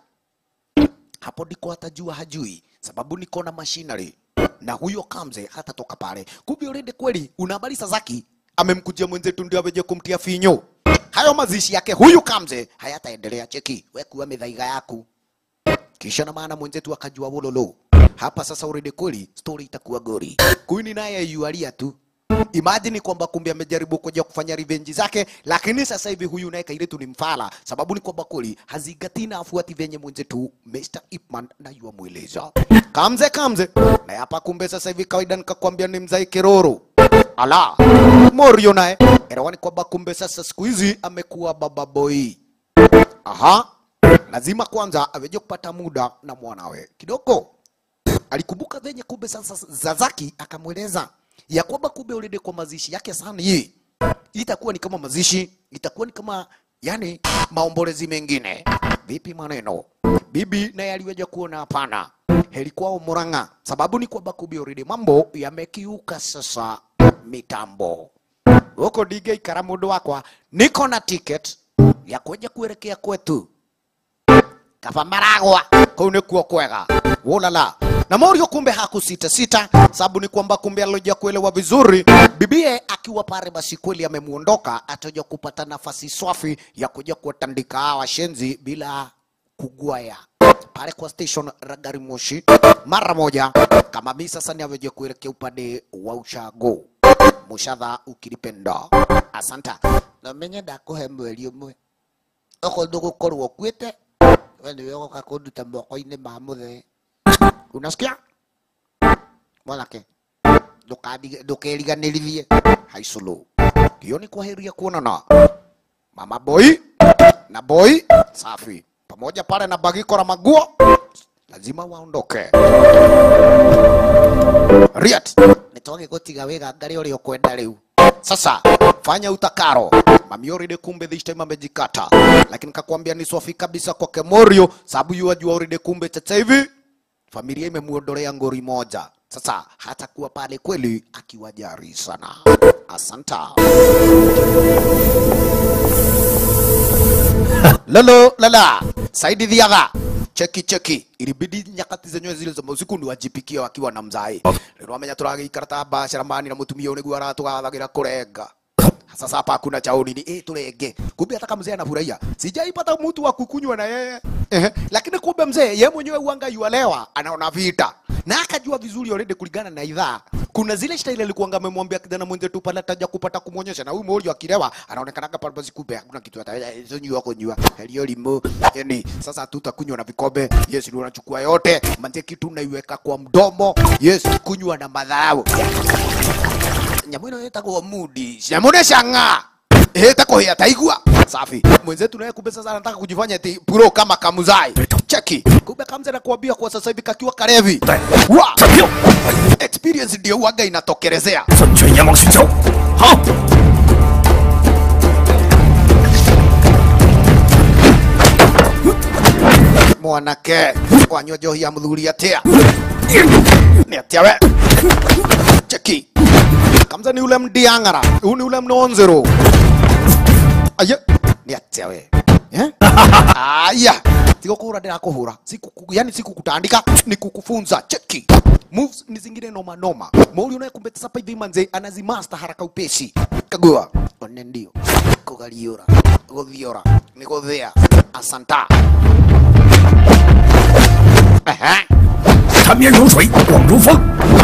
hapo ndiko atajua hajui, sababu niko na machinery na huyo Kamze hatatoka pale. Kumbe already kweli una habari Sasaki amemkujia mwenzetu ndio aweje kumtia finyo. Hayo mazishi yake huyu Kamze hayataendelea. Cheki wewe kuwa midhaiga yaku, kisha na maana mwenzetu akajua wololo hapa sasa. Already kweli story itakuwa gori. Queen naye yualia tu Imagine kwamba kumbe amejaribu kuja kufanya revenge zake, lakini sasa hivi huyu naye Kairetu ni mfala, sababu ni kwamba kweli hazingatii na afuati venye mwenzetu Mr. Ipman na yuamweleza kamze kamze, na hapa kumbe sasa hivi kawaida nikakwambia ni mzai kiroro ala Morio naye elewani kwamba kumbe sasa siku hizi amekuwa baba boy. Aha, lazima kwanza aweje kupata muda na mwanawe kidogo alikumbuka venye kumbe sasa Zazaki akamweleza ya kwamba kumbe ulede kwa mazishi yake sana hii itakuwa ni kama mazishi, itakuwa ni kama yani maombolezi mengine. Vipi maneno? Bibi naye aliweja kuona hapana, heri kwao Murang'a, sababu ni kwamba kumbe ulede mambo yamekiuka sasa mitambo huko dige ikara mundu wakwa, niko na ticket ya kuja kuelekea kwetu kaba maragwa kau nikuo kwega wolala na Morio kumbe hakusita sita, sababu ni kwamba kumbe alija kuelewa vizuri bibie akiwa pale, basi kweli amemuondoka, ataja kupata nafasi swafi ya kuja kuwatandika hawa washenzi bila kugwaya pale kwa station la gari moshi mara moja. Kama mimi sasa ni aweje kuelekea upande wa ushago mushadha ukilipenda. Asanta na menye ndakuhe mweri umwe oko ndugukorwo kwite we niwe ũgoka kũnduta moko-inĩ ma mũthee unasikia mwanake Ndũkandi- ndũkeriganĩrithie haiculu hiyo ni kwaheria kuonana mama boy na boy safi pamoja pale na bagiko la maguo lazima waondoke riat nitoge gutiga wega ngari ũrĩa ũkwenda rĩu sasa fanya utakaro mami already kumbe this time amejikata lakini kakwambia ni swafi kabisa kwake morio sababu yuajua already kumbe sasa hivi familia imemuondolea ngori moja sasa hatakuwa pale kweli akiwajari sana asanta lolo lala saidi dhiaga cheki cheki ilibidi nyakati zenyewe zile za usiku ni wajipikia wakiwa na mzai rero amenya turagiikara ta mbacara mani na mutumia niguo aratugathagira kurenga sasa hapa hakuna cha nini eh tulenge kumbe hata kama mzee anafurahia sijaipata mtu wa kukunywa na yeye ehe lakini kumbe mzee yeye mwenyewe uanga yualewa anaona vita na akajua vizuri already kulingana na idhaa kuna zile staili alikuwa amemwambia kijana mwenzetu pale ataja kupata kumwonyesha na huyu mmoja akilewa anaonekana kama basi kumbe hakuna kitu hata hizo nyua kunywa hiyo limo yani sasa tutakunywa na vikombe yes ndio unachukua yote manze kitu unaiweka kwa mdomo yes kunywa na madharau nyamå ä no ä tagwo mudi nyamå nä canga ä ta kå hä taigua safi mwenzetu naye kumbe sasa anataka kujifanya ti pro kama kamuzai cheki kumbe kamze na kuambia kwa sasa hivi kakiwa karevi wa experience ndio uaga inatokelezea 粉拳阎王寻仇，好。 mwanake wanyua njohi ya muthuri atia Ni atia we. Cheki. Kamza ni ule mdiangara. Huu ni ule mnonzero. Aya. Ni atia we. Eh? Aya. Tigo kuhura ndirakuhura. Siku yani siku kutandika ni kukufunza. Cheki. Moves ni zingine noma noma. Mauli unayekumbeta sapa hivi manze anazimaster haraka upesi. Kagua. One ndio. Kugaliora. Guthiora. Ni guthia. Asanta. Aha. 缠绵如水，广如风。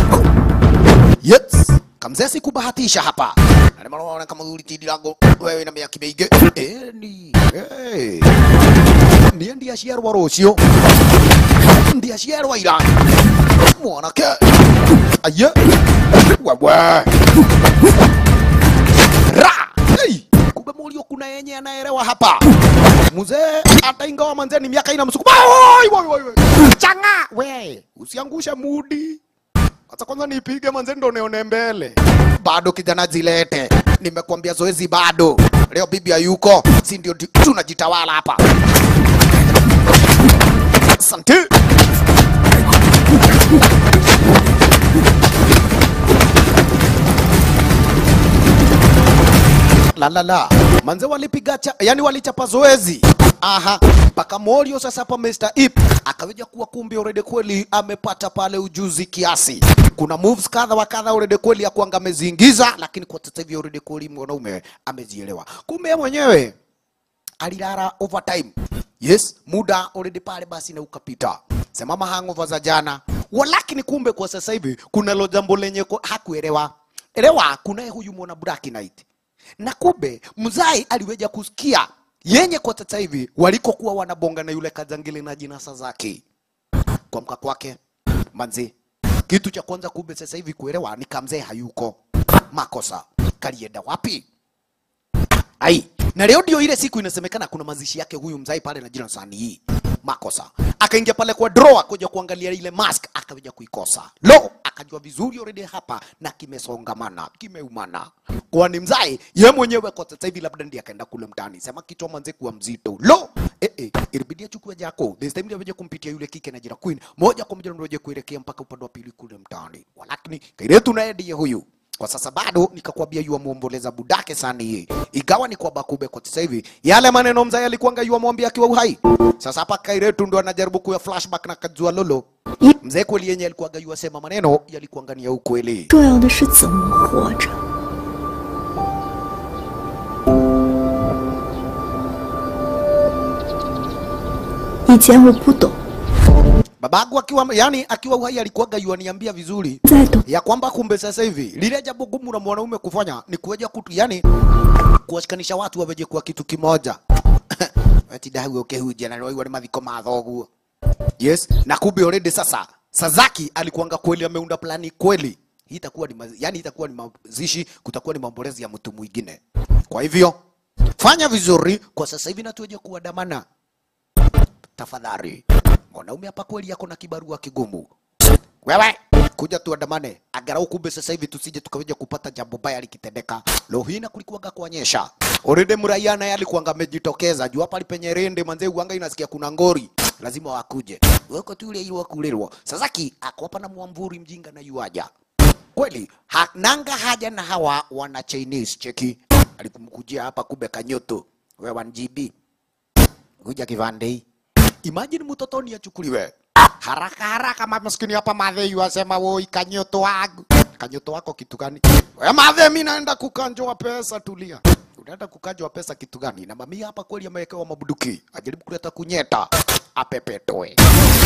Yes. Kamzee sikubahatisha hapa. Na maana unaona kama ulitidi lango wewe na miaka mingi. Eh ni. Eh. Ndiye ndiye aciarwa rũciũ. Ndiye aciarwa ira. Mwanake. Aya. Wewe. Ra. Hey. Kumbe mulio kuna yenye anaelewa hapa. Mzee hata ingawa manzee ni miaka ina msukuma. Oi, oi, oi, oi. Changa. We, usiangushe mudi. Acha kwanza nipige manze ndo nione mbele. Bado kijana zilete. Nimekwambia zoezi bado. Leo bibi hayuko. Si ndio di- tunajitawala hapa. Asante. La la la. Manze walipiga cha, yani walichapa zoezi. Aha. Mpaka Morio sasa hapa Mr. Ip akaweja kuwa kumbe already kweli amepata pale ujuzi kiasi. Kuna moves kadha wa kadha already kweli ya kuanga ameziingiza, lakini kwa sasa hivi already kweli mwanaume amezielewa. Kumbe yeye mwenyewe alilala overtime. Yes, muda already pale basi na ukapita. Semama hangover za jana. Walakini kumbe kwa sasa hivi kuna lo jambo lenye ko- hakuelewa. Elewa kunaye huyu mwana Black Knight. Na kumbe mzai aliweja kusikia yenye kwa sasa hivi walikokuwa wanabonga na yule kajangili na jinasa zake. Kuamka kwake manzi, kitu cha kwanza kumbe sasa hivi kuelewa ni kamzee hayuko. Makosa kalienda wapi? Ai, na leo ndio ile siku inasemekana kuna mazishi yake huyu mzai pale na jina sani hii. Makosa. Akaingia pale kwa drawer kuja kuangalia ile mask akaweja kuikosa. Lo, akajua vizuri already hapa na kimesongamana, kimeumana. Kwani mzai ye mwenyewe kwa sasa hivi labda ndiye akaenda kule mtaani. Sema kichwa manze kuwa mzito. Lo, eh eh, ilibidi achukue jako. This time ndio aweje kumpitia yule kike na jina Queen. Moja kwa moja ndio kuelekea mpaka upande wa pili kule mtaani. Walakini kairetu naye ndiye huyu kwa sasa bado nikakwambia yua muomboleza budake sana yeye, igawa ni kwa bakube kwa sasa hivi yale maneno mzee alikuanga yua mwambia akiwa uhai. Sasa hapa Kairetu ndo anajaribu kuya flashback na kajua lolo mzee kweli yenye alikuanga yua sema maneno yalikuanga ni ya ukweli. 重要的是怎么活着。以前我不懂， Babangu akiwa yani akiwa uhai alikuanga yua niambia vizuri 再懂， ya kwamba kumbe sasa hivi lile jambo gumu na mwanaume kufanya ni kuweja kutu yani kuwashikanisha watu waweje kuwa kitu kimoja ati dahu ukehuja na wale mathiko ma thoguo yes na kumbe already sasa Sazaki alikuanga kweli ameunda plani kweli hii itakuwa ni mazi, yani itakuwa ni mazishi kutakuwa ni maombolezi ya mtu mwingine kwa hivyo fanya vizuri kwa sasa hivi na tuweje kuandamana tafadhali mwanaume hapa kweli yako na kibarua kigumu wewe kuja tuandamane angalau kumbe sasa hivi tusije tukaweja kupata jambo baya likitendeka leo hii na kulikuwaga kuonyesha already mraia naye alikuwanga amejitokeza juu hapa penye rende manze uanga inasikia kuna ngori lazima wakuje wako tu ile ile wakulirwa Sasaki ako hapa na mwamvuri mjinga na yuaja kweli ha, nanga haja na hawa wana Chinese cheki alikumkujia hapa kumbe kanyoto wewe 1GB kuja kivande hii imagine mtoto ni achukuliwe haraka haraka maskini hapa madhe yuasema woi kanyoto wangu kanyoto wako kitu gani we madhe mi naenda kukanjwa pesa tulia unaenda kukanjwa pesa kitu gani na mamia hapa kweli amewekewa mabuduki ajaribu kuleta kunyeta apepetoe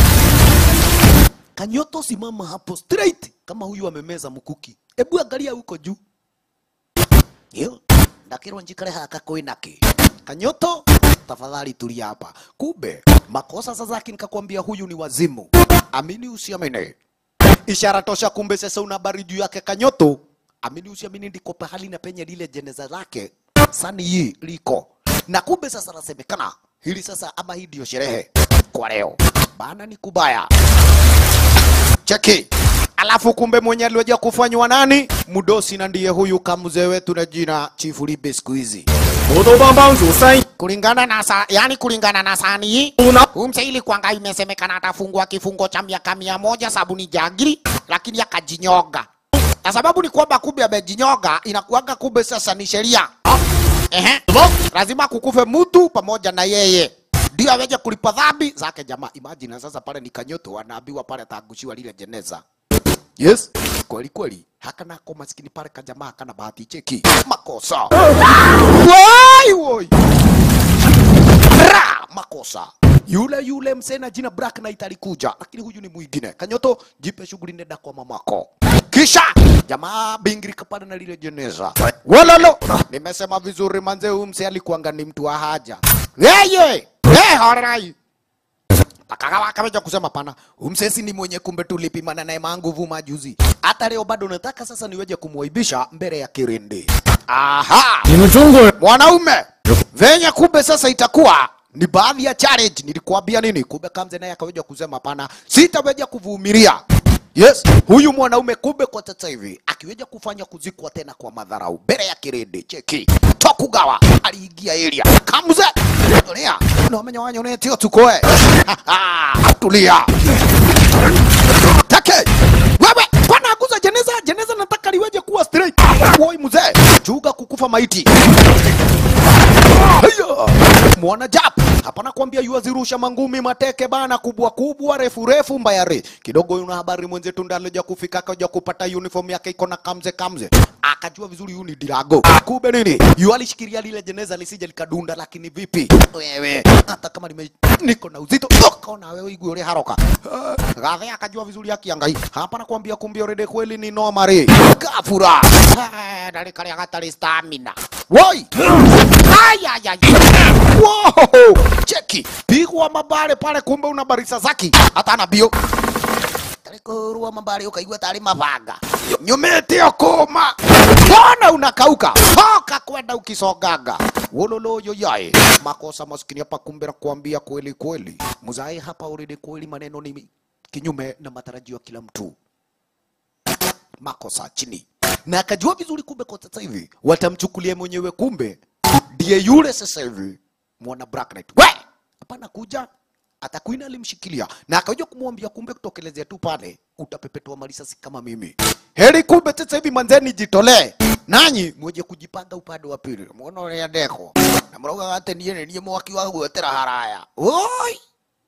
kanyoto simama hapo straight kama huyu amemeza mkuki ebu angalia huko juu Yo, ndakirwa njikare haka koinaki kanyoto tafadhali tulia hapa kumbe makosa sasa yake nikakwambia huyu ni wazimu amini usiamini ishara tosha kumbe sasa una habari juu yake kanyoto amini usiamini ndiko pahali na penye lile jeneza lake sani hii liko na kumbe sasa nasemekana hili sasa ama hii ndio sherehe kwa leo bana ni kubaya cheki alafu kumbe mwenye aliweja kufanywa nani mudosi na ndiye huyu kamzee wetu na jina chifu libe siku hizi 头头帮帮主三 kulingana na sa, yani kulingana na sani hii 五呢？ huyu mse ilikuwanga imesemekana atafungwa kifungo cha miaka mia moja sababu ni jagiri, lakini akajinyoga. Na sababu ni kwamba kumbe amejinyoga, inakuwanga kumbe sasa ni sheria. Ehe, lazima kukufe mtu pamoja na yeye ndio aweze kulipa dhambi zake. Jamaa, imagine sasa pale ni kanyoto, anaambiwa pale atagushiwa lile jeneza. Yes, kweli kweli, hakana ko maskini pale kajamaa hakana bahati cheki makosa. Wai woi Ra! makosa yule yule msee na jina Black Knight alikuja, lakini huyu ni mwingine. Kanyoto, jipe shughuli, nenda kwa mamako. Kisha jamaa bingiri kapanda na lile jeneza. Walalo, nimesema vizuri manze, huyu msee alikuanga ni mtu wa haja. Yeye, hey, horai Akakawa akaweja kusema pana, umsesi ni mwenye kumbe tulipimana naye manguvu majuzi. Hata leo bado nataka sasa niweje kumwaibisha mbele ya kirindi. Aha! 你们中国人 mwanaume venye kumbe sasa itakuwa ni baadhi ya challenge nilikuambia nini kumbe kamze naye akaweja kusema pana sitaweja kuvumilia yes huyu mwanaume kumbe kwa sasa hivi akiweja kufanya kuzikwa tena kwa madharau mbele ya kirindi cheki tokugawa aliingia area kamze tulia nomenya wanyonetio tukoe tulia take wewe pana aguza jeneza jeneza nataka liweje kuwa straight woi mzee chuga kukufa maiti Haya, mwana jap hapana kuambia yuazirusha mangumi mateke bana kubwa kubwa refu refu mbayare kidogo yuna habari mwenzetu ndaloja kufika akaja kupata uniform yake iko na kamze kamze akajua vizuri yu ni dirago kumbe nini yu alishikilia lile jeneza lisije likadunda lakini vipi wewe hata kama nime niko na uzito toka na wewe igwe ule haroka Ah, gathe akajua vizuri akiangai hapana kuambia kumbe already kweli ni nomari gafura Ah, dalikalia gatari stamina woi Ayayay. Wow. Cheki. Pigwa mabare pale kumbe una barisa zaki. Hata na bio. Tarikuruwa mabare ukaigua tari mabanga. Nyumete okoma. Mbona unakauka? Toka kwenda ukisoganga. Wololo yoyae. Makosa maskini hapa kumbe na kuambia kweli kweli. Muzae hapa already kweli maneno ni kinyume na matarajio ya kila mtu makosa chini na akajua vizuri kumbe kwa sasa hivi watamchukulia mwenyewe kumbe ndiye yule sasa hivi mwana Black Knight. We! Hapana kuja atakuina alimshikilia na akaja kumwambia kumbe kutokelezea tu pale utapepetwa marisasi kama mimi. Heri kumbe sasa hivi manzeni jitolee. Nanyi mweje kujipanga upande wa pili. Muona ule ndeko. Na mroga ate niye niye mwaki wa gwetera haraya. Oi!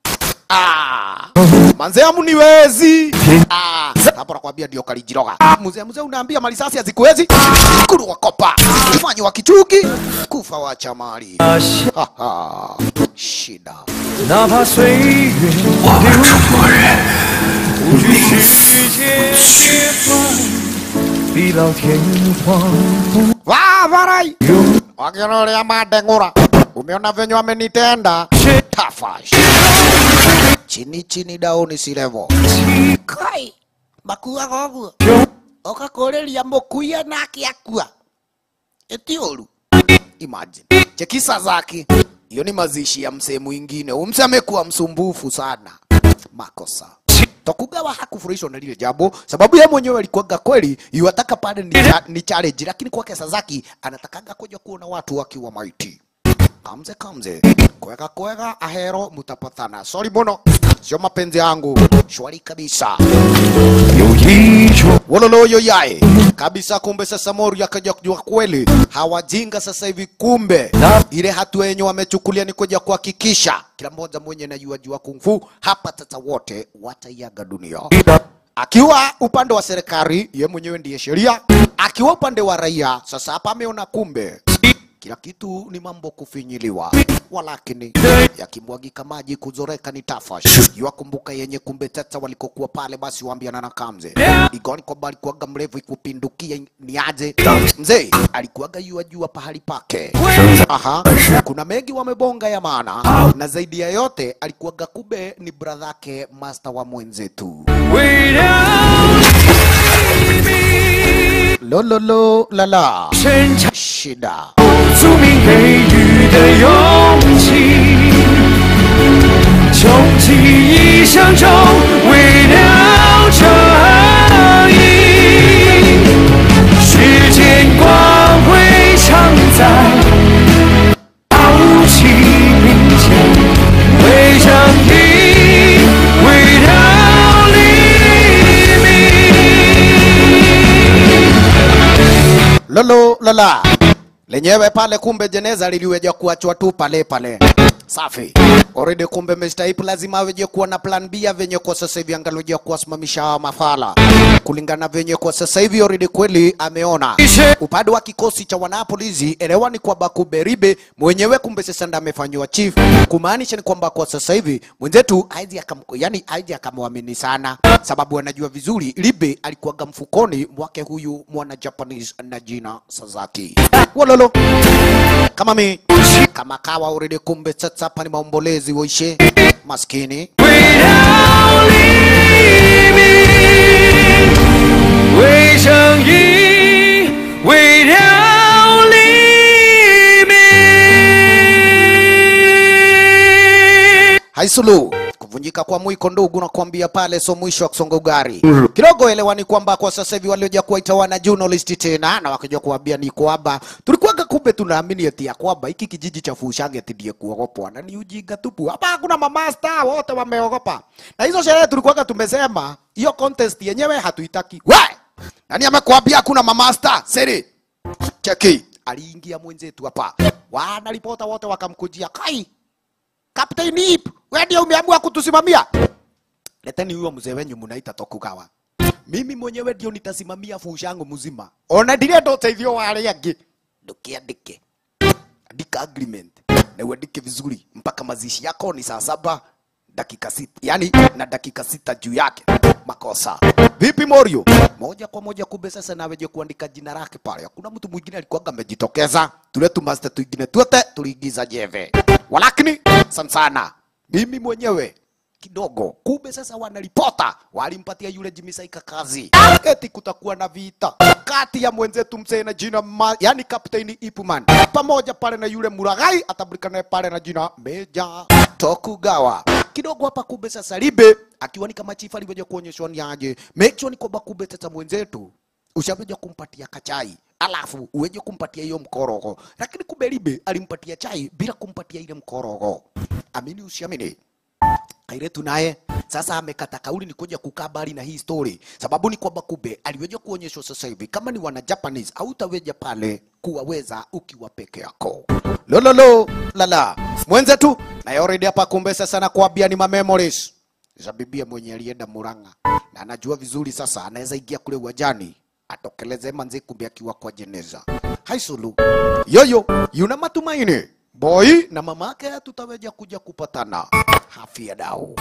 Ah! Manze amuniwezi. Ah, hapo nakwambia ndio kalijiroga. Mzee mzee unaambia malisasi hazikuwezi. Kuru wakopa. Fanya wa kichugi. Kufa wa chamali. Ha ha. Shida. 哪怕岁月我们中国人不惧世界裂缝，地老天荒。 Va varai. Wakionolea madengura. Umeona venye wamenitenda? Tafash. Chini chini dauni si level. Kai. Makua goguo. Okakoreria mukuia nake akua. Eti oru. Imagine. Chekisa zake. Hiyo ni mazishi ya msee mwingine. Huyu msee amekuwa msumbufu sana. Makosa. Tokugawa hakufurahishwa na lile jambo sababu yeye mwenyewe alikuwaga kweli yuataka pale ni, cha, ni challenge, lakini kwake Sasaki anatakanga kuja kuona watu wakiwa maiti. Kamze kamze, kwega kwega, ahero mutapatana. Sorry bono, sio mapenzi yangu, shwari kabisa. 有一种 Wololoyo yae kabisa. Kumbe sasa Mori akaja kujua kweli hawajinga sasa hivi, kumbe ile hatua yenye wamechukulia ni kuja kuhakikisha kila mmoja mwenye najua jua kung fu hapa sasa wote wataiaga dunia. Akiwa upande wa serikali, ye mwenyewe ndiye sheria, akiwa upande wa raia. Sasa hapa ameona kumbe kila kitu ni mambo kufinyiliwa, walakini yakimwagika maji kuzoreka ni tafash. Yakumbuka yenye kumbe tata walikokuwa pale, basi waambiana na Kamze igoni kwamba alikuwaga mrefu ikupindukia ni aje mzee, alikuwaga yua jua pahali pake. Aha, kuna mengi wamebonga ya maana, na zaidi ya yote alikuwaga kumbe ni bradhake master wa mwenzetu 为了你 lololo lala 深藏 shida 宿命给予的勇气，穷极一生中为了正义，世间光辉常在， lala lenyewe pale, kumbe jeneza liliweja kuachwa tu pale pale. Safi. Already kumbe Mr. Ip lazima aweje kuwa na plan B ya venye kwa sasa hivi angaluja kuwasimamisha hawa mafala. Kulingana venye kwa sasa hivi already kweli ameona. Upande wa kikosi cha wanapolisi elewa ni kwamba kumbe Ribe mwenyewe kumbe sasa ndiye amefanywa chief. Kumaanisha ni kwamba kwa sasa hivi mwenzetu haiji akam yani haiji akamwamini sana sababu anajua vizuri Ribe alikuwaga mfukoni mwake huyu mwana Japanese na jina Sasaki. Wololo kama mi kama kawa already kumbe sasa hapa ni maombolezi waishe maskini 为正义，为了黎明。 haisulu kuvunjika kwa mwiko ndugu na kuambia pale so mwisho wa kusonga ugari kidogo elewani kwamba kwa sasa hivi walioja kuwaita wana journalist tena na wakaja kuambia ni kwamba tulikuwaga kumbe tunaamini eti ya kwamba hiki kijiji cha Fushange eti ndiye kuogopwa na ni ujinga tupu hapa hakuna mamasta wote wameogopa na hizo sherehe tulikuwaga tumesema hiyo contest yenyewe hatuitaki we nani amekuambia hakuna mamasta siri cheki aliingia mwenzetu hapa wana ripota wote wakamkujia kai Captain Ip, wewe ndio umeamua kutusimamia. Leteni huyo mzee wenyu mnaita Tokugawa. Mimi mwenyewe ndio nitasimamia fushangu mzima. Ona ndiye ndo teithio wa arĩa angĩ. Ndukiandike. Andika agreement. Na uandike vizuri mpaka mazishi yako ni saa saba dakika sita, yani na dakika sita juu yake. Makosa. Vipi Morio? Moja kwa moja kumbe sasa naweje kuandika jina lake pale. Hakuna mtu mwingine alikuwa amejitokeza. Tule tu master twingine tuote tuliingiza jeve. Walakini sana sana mimi mwenyewe kidogo. Kumbe sasa wanaripota walimpatia yule Jimmy Saika kazi, eti kutakuwa na vita kati ya mwenzetu mzee na jina ma, yani Captain Ipman pamoja pale na yule Muragai atabulikana pale na jina Meja Tokugawa. Kidogo hapa kumbe sasa Ribe akiwa ni kama chifu alivyoja kuonyeshwa ni aje, make sure ni kwamba kumbe sasa mwenzetu ushaweja kumpatia kachai alafu uweje kumpatia hiyo mkorogo, lakini kumbe Ribe alimpatia chai bila kumpatia ile mkorogo. Amini usiamini, Kairetu naye sasa amekata kauli ni kuja kukaa mbali na hii story, sababu ni kwamba kumbe aliweja kuonyeshwa sasa hivi kama ni wana Japanese hautaweja pale kuwaweza ukiwa peke yako. Lololo lala mwenzetu naye already hapa kumbe sasa nakwambia ni ma memories za bibia mwenye alienda Murang'a na anajua vizuri sasa anaweza ingia kule uwanjani atokeleze manzi kumbe akiwa kwa jeneza. Haisulu yoyo yuna matumaini boy na mamake tutaweja kuja kupatana hafia dau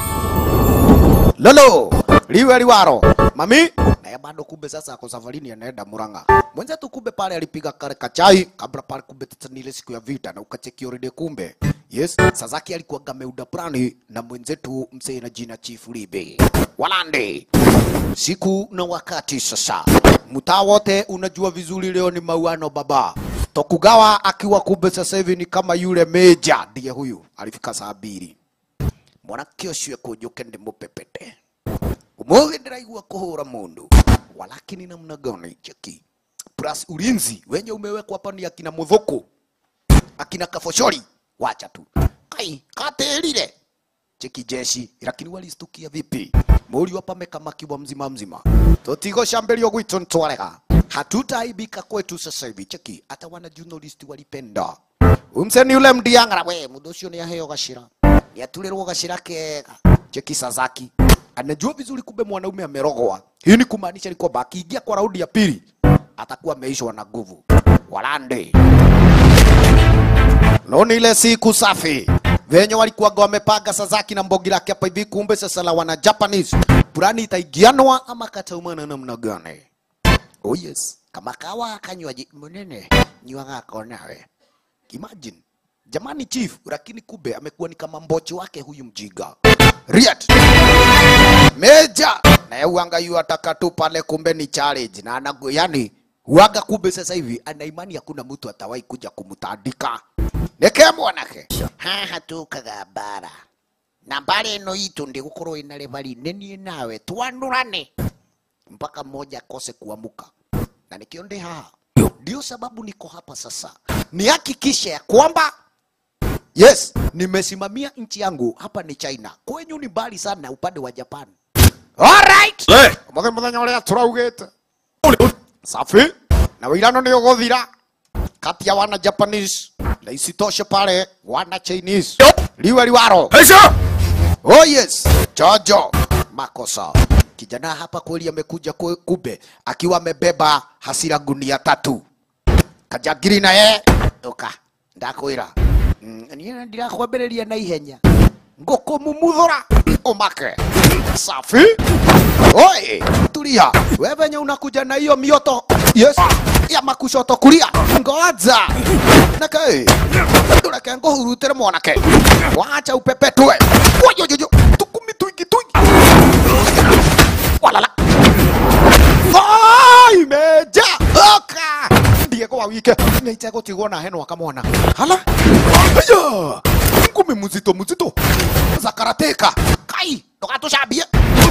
lolo liwe liwaro mami naye bado kumbe sasa ako safarini anaenda Murang'a. Mwenzetu kumbe pale alipiga kare kachai kabla pale kumbe tata ni ile siku ya vita na ukacheki already kumbe. Yes, Sasaki alikuwa gameuda plani na mwenzetu mzee na jina Chief Libe. Walande. Siku na wakati sasa. Mtaa wote unajua vizuri leo ni mauano baba. Tokugawa akiwa kumbe sasa hivi ni kama yule meja ndiye huyu alifika saa mbili mwanake ũcio ekũnjũke ndĩmũpepete ũmũthĩ ndĩraigua kũhũra mũndũ walakini namna gani cheki plus ulinzi wenye umewekwa hapa ni akina mudhuku akina kafoshori wacha tu kai katĩrire cheki jeshi lakini walistukia vipi mũriũ hapa amekamakiwa mzima mzima tũtigũcambĩrio gwitũ ntwarega hatutaibika kwetu sasa hivi cheki hata wana journalist walipenda umseni yule mdiang'ara we mũndũ ũcio nĩ aheo gacira nĩaturĩrwo gacira kega cheki Sasaki anajua vizuri kumbe mwanaume amerogwa hii ni kumaanisha ni kwamba akiingia kwa raundi ya pili atakuwa ameishwa na nguvu walande Loni ile siku safi venye walikuwaga wamepanga Sasaki na mbogi lake hapa hivi, kumbe sasa la wana Japanese plani itaigianwa ama kataumana namna gani? Oh yes, kama kawa kanywaji mnene nywa ngako nawe. Imagine jamani chief, lakini kumbe amekuwa ni kama mbochi wake huyu mjiga Riat Meja naye uanga yu ataka tu pale, kumbe ni challenge na anago, yani uanga kumbe sasa hivi ana imani hakuna mtu atawahi kuja kumtandika neke mwanake haha tukaga bara na mbara ĩno itũ ndĩgũkorwo ĩna rebari nenie nawe twandũrane mpaka mmoja akose kuamuka na nikio ndi haha ndio sababu niko hapa sasa nihakikishe ya kwamba yes nimesimamia nchi yangu hapa ni china kwenyu ni mbali sana upande wa japan alright mũthenya mũthenya ũrĩa tũraugĩte safi na wĩirano nĩ ũgũthira kati ya wana Japanese na isitoshe pale wana Chinese liwe liwaro. Oh yes, Jojo makosa. Kijana hapa kweli amekuja kwe- kube akiwa amebeba hasira gunia tatu. Kajagiri na ye uka ndakwira Mm, niĩ ndirakwambĩrĩria na ihenya ngũkũmumuthũra umake safi oi tulia we venye unakuja na hiyo mioto yes ya makushoto kulia ngoja nake ndureke nguhurutere mwanake wacha upepetwe wajojojo tukumi twingi twingi walala Ai, meja oka ndiego wa wike naitegũtigwo na henwa kamwana hala aya ngumi muzito muzito za karateka kai ndũgatũcambie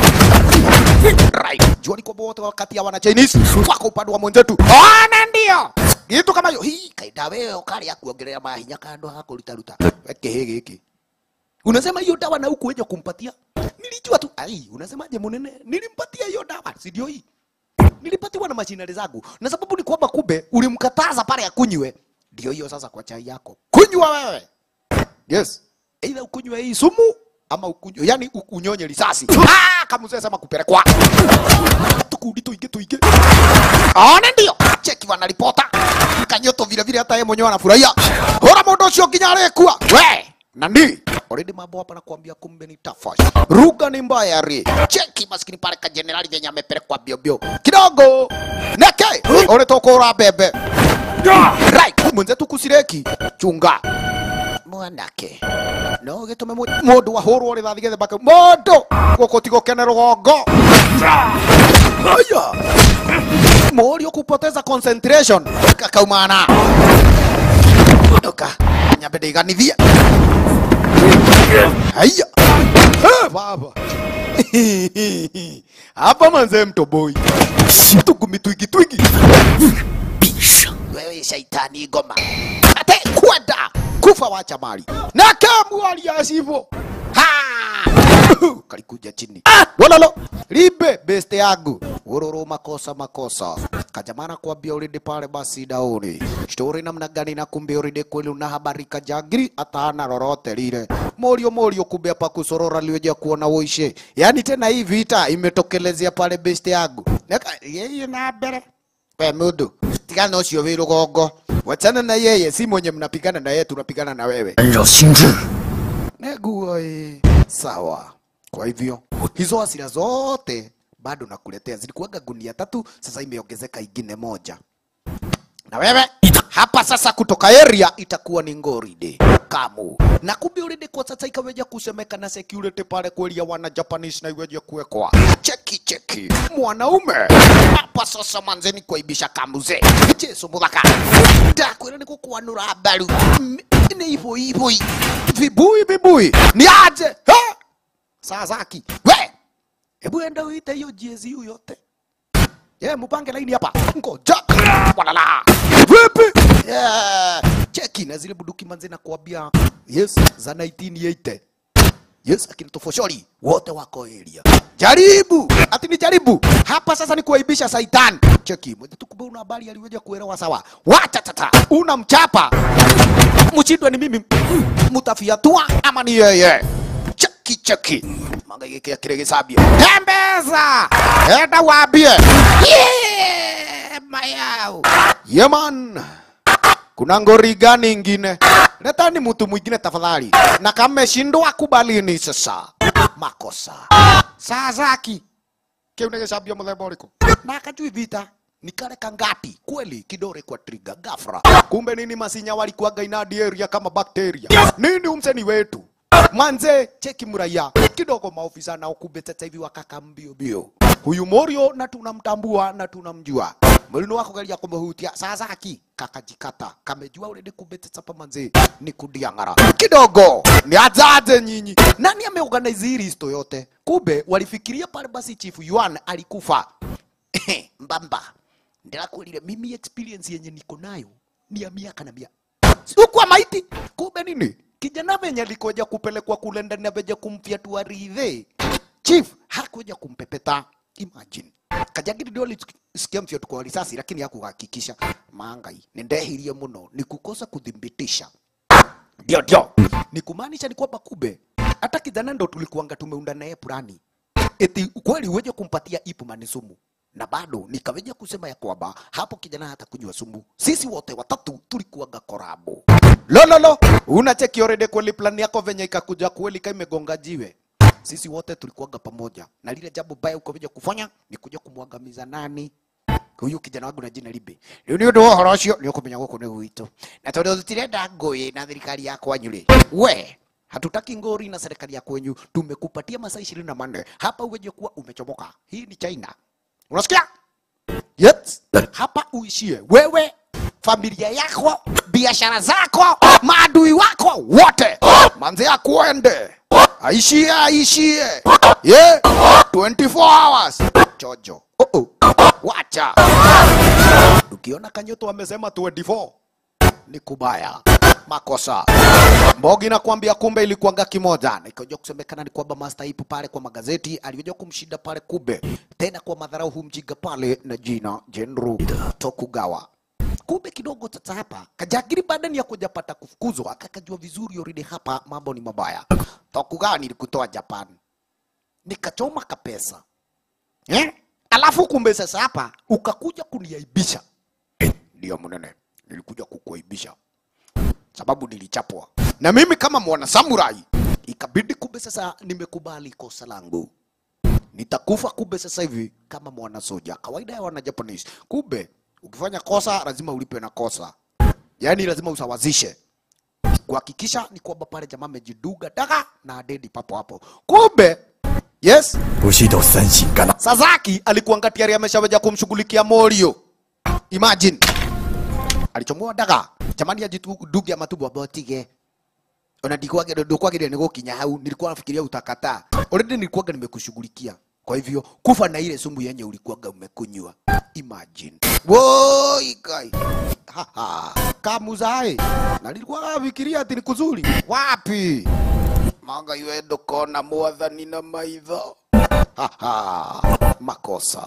right jua liko wote wakati ya wana Chinese wako upande wa mwenzetu ona ndio kitu kama hiyo hii kaida wewe ukaria kuongelea mahinya kando hakuruta ruta weke hiki hiki unasema hiyo dawa na huku weje kumpatia nilijua tu ai unasemaje munene nilimpatia hiyo dawa si ndio hii nilipatiwa na mashinari zangu na sababu ni kwamba kumbe ulimkataza pale akunywe ndio hiyo sasa kwa chai yako kunywa wewe yes either ukunywe hii sumu ama ukunywe yani u- unyonye risasi ah kama mzee sema kupelekwa tukundi tuinge tuinge ona ndio cheki wanaripota kanyoto vile vile hata yeye mwenyewe anafurahia hora mundu ucio nginya arekua we nani already mambo hapa nakwambia kumbe ni tafash ruga ni mbaya ri cheki maskini pale ka generali venye amepelekwa bio bio kidogo neke ulitoka ura bebe right mwenzetu kusireki chunga mwanake no gitume mu- mundu ahurwo rithathi gethe mbake mundu guku tigukene rugongo aya morio kupoteza concentration kakaumana oka nyambe ndiganithie haya Eh, baba hapa manze mtoboi tugumi twingi twingi wewe shaitani ngoma ate kwenda kufa wacha mali na kamwali asivo ha kalikuja chini walalo libe beste yangu ururu makosa makosa kajamana kuambia ulinde pale basi dauni stori namna gani na kumbe ulinde kweli una habari kajagiri atana lolote lile morio morio kumbe hapa kusorora liweja kuona uishe yani tena hii vita imetokelezea pale beste yangu Neka- yeye na mbere we mundu tigana ucio wi rugongo wachana na yeye si mwenye mnapigana na yeye tunapigana na wewe 干扰心智， Negua eh. Sawa. Kwa hivyo hizo hasira zote bado nakuletea, zilikuwaga gunia tatu, sasa imeongezeka ingine moja. Na wewe hapa sasa kutoka area itakuwa ni ngoride kamu na kumbe already kwa sasa ikaweja kusemeka na security pale kweli ya wana Japanese na iweje kuwekwa cheki cheki mwanaume hapa sasa manzeni kuaibisha kamuze Jesu muthaka ndakwira ni gukwanura mbaru M- ni hivyo hivyo vibui vibui ni aje ha? Sasaki we hebu enda uite hiyo GSU yote Yeah, mupange laini hapa. Ngoja. Walala. Vipi? Yeah. Cheki na zile buduki manze na kuambia. Yes, za 1980. Yes, akina tofoshori wote wako area. Jaribu. Ati ni jaribu. Hapa sasa ni kuaibisha saitan. Cheki, mwenye tukumbe una habari aliweja kuelewa sawa. Wacha tata. Unamchapa. Mshindwe ni mimi. Mutafiatua ama ni yeye. Cheki cheki. Manga yake kile kisabia. Tembeza. Enda waambie. Yeah, mayau. Yeman. Kuna ngori gani ingine? Letani mtu mwingine tafadhali. Na kama mmeshindwa kubalini sasa. Makosa. Sasaki. Kiu nigeshabia muthemba ũrĩkũ? Na akajui vita ni kale kangapi kweli kidore kwa trigger gafra kumbe nini masinya walikuwaga inadi area kama bakteria nini umseni wetu manze cheki muraia kidogo maofisa nao kumbe sasa hivi wakaka mbio mbio huyu morio na tunamtambua na tunamjua mulino wako geria kumuhutia sasaki kakajikata kamejua uredi kumbe sasa pa manze ni kudiang'ara kidogo ni ajaje nyinyi nani ameorganize hii listo yote kumbe walifikiria pale basi chief yuan alikufa mbamba ndirakwirire mimi experience yenye niko nayo ni ya miaka na miaka sikuwa maiti kumbe nini kijana venye alikoja kupelekwa kule ndani aveja kumfyatua ridhe chief hakuja kumpepeta Imagine. Kajagiri ndio alisikia mfyotuko wa risasi lakini hakuhakikisha. Mangai, nindehirie muno ni kukosa kudhibitisha. Ndio ndio. Ni kumaanisha ni kwamba kumbe hata kijana ndo tulikuanga tumeunda naye plani. Eti kweli uweje kumpatia Ipman sumu na bado nikaweja kusema ya kwamba hapo kijana hata kunywa sumu. Sisi wote watatu tulikuwaga korabo. Lo lo lo, unacheki already kweli plan yako venye ikakuja kweli kama imegonga jiwe. Sisi wote tulikuwaga pamoja na lile jambo baya ukoveja kufanya ni kuja kumwangamiza nani? huyu kijana wangu na jina libe riu ni undu wa uhoro ucio ni ukumenya guku ni gwitũ na tondu tutirenda ngũĩ na thirikari ya kwanyu rĩ we hatutaki ngori na serikali ya kwenyu tumekupatia masaa ishirini na manne hapa uweje kuwa umechomoka hii ni china unasikia yes. hapa uishie wewe familia yako biashara zako maadui wako wote manzi akuende aishie aishie yeah. 24 hours chojo oh -oh. wacha ukiona kanyoto amesema 24 ni kubaya makosa Mbogi nakwambia kumbe ilikuanga kimoja. Nikaja kusemekana ni kwamba Master ipo pale kwa magazeti, alikuja kumshinda pale kumbe. Tena kwa madharau humjiga pale na jina General Tokugawa. Kumbe kidogo sasa hapa Kajagiri baada ya kujapata kufukuzwa akakajua vizuri already hapa mambo ni mabaya. Tokugawa nilikutoa Japan. Nikachoma kapesa. Eh? Alafu kumbe sasa hapa ukakuja kuniaibisha. Ndio mnene. Nilikuja kukuaibisha sababu nilichapwa na mimi kama mwana samurai, ikabidi kumbe sasa nimekubali kosa langu, nitakufa kumbe sasa hivi kama mwana soja. Kawaida ya wana Japanese, kumbe ukifanya kosa lazima ulipe na kosa, yaani lazima usawazishe kuhakikisha ni kwamba pale jamaa amejiduga daga na adedi papo hapo. Kumbe yes, 不许都三省干了。 Sasaki alikuwa tayari ameshaweja kumshughulikia Morio. Imagine. Alichomoa daga. Jamani ajiduge matubu abotige. Ona ndikwage ndukwagire ni gukinya hau nilikuwa nafikiria utakataa. Already nilikuwaga nimekushughulikia. Kwa hivyo kufa na ile sumu yenye ulikuwaga umekunywa. Imagine. Woi kai. Haha. Kamuzai. Na nilikuwa nafikiria ati ni kuzuri. Wapi? Manga iwe ndukona mwathani na maitho. Haha, makosa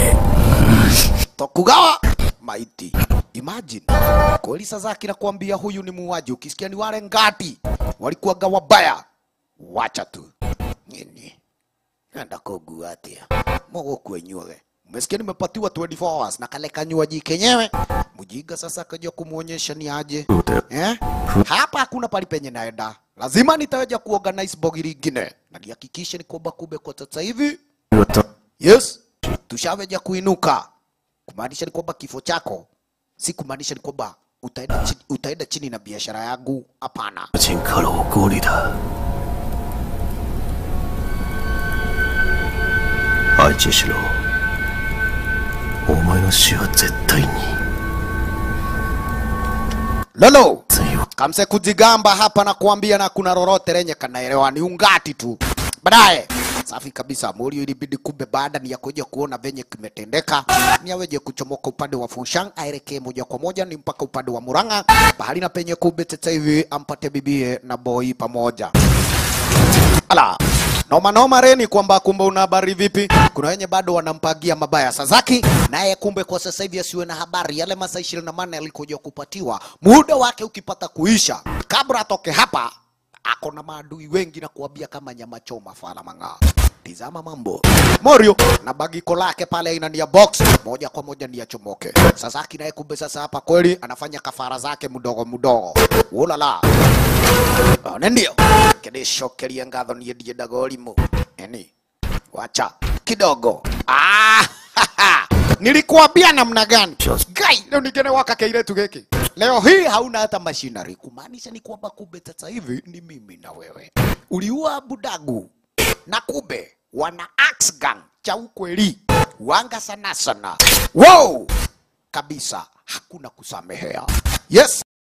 Tokugawa maiti. Imagine kweli Sasaki nakwambia, huyu ni muuaji. Ukisikia ni wale ngati walikuwaga wabaya, wacha tu nini enda kugua atia mogo kwenyuoge. Umesikia nimepatiwa 24 hours na kale kanywaji kenyewe. Mjinga sasa akaja kumuonyesha ni aje eh? Hapa hakuna pali penye naenda, lazima nitaweja kuorganize bogi lingine na nihakikishe ni kwamba kumbe kwa sasa hivi Yes, tushaweja kuinuka, kumaanisha ni kwamba kifo chako si kumaanisha ni kwamba utaenda chini, utaenda chini na biashara yangu. Hapana, 请刻了我锅里的愛知しろお前の死は絶対に lolo 強い kamse kujigamba hapa na kuambia na kuna lolote lenye kanaelewa ni ungati tu. Baadaye safi kabisa, Morio ilibidi kumbe baada ni ya kuja kuona venye kimetendeka, ni aweje kuchomoka upande wa Fushang aelekee moja kwa moja ni mpaka upande wa Murang'a, bahali na penye kumbe sasa hivi ampate bibie na boy pamoja. Ala. Noma noma reni kwamba kumbe una habari vipi? Kuna wenye bado wanampangia mabaya Sasaki, naye kumbe kwa sasa hivi asiwe na habari. Yale masaa ishirini na manne alikuja kupatiwa, muda wake ukipata kuisha, kabla atoke hapa, ako na maadui wengi na kuambia kama nyama choma fala mang'aa. Tizama mambo Morio na bagiko lake pale aina ni ya box moja kwa moja ni ya chomoke. Sasaki naye kumbe sasa hapa kweli anafanya kafara zake mdogo mdogo. Ulala. One ndio kĩrĩcokeria ngatho niĩ ndiendaga ũrimũ eni wacha kidogo ah, nilikuambia namna gani gai leo ningine waka kairetu gĩkĩ leo hii hauna hata mashinari kumaanisha ni kwamba kumbe sasa hivi ni mimi na wewe uliua budagu na kumbe wana axe gang cha ukweli wanga sana sana wow kabisa hakuna kusamehea yes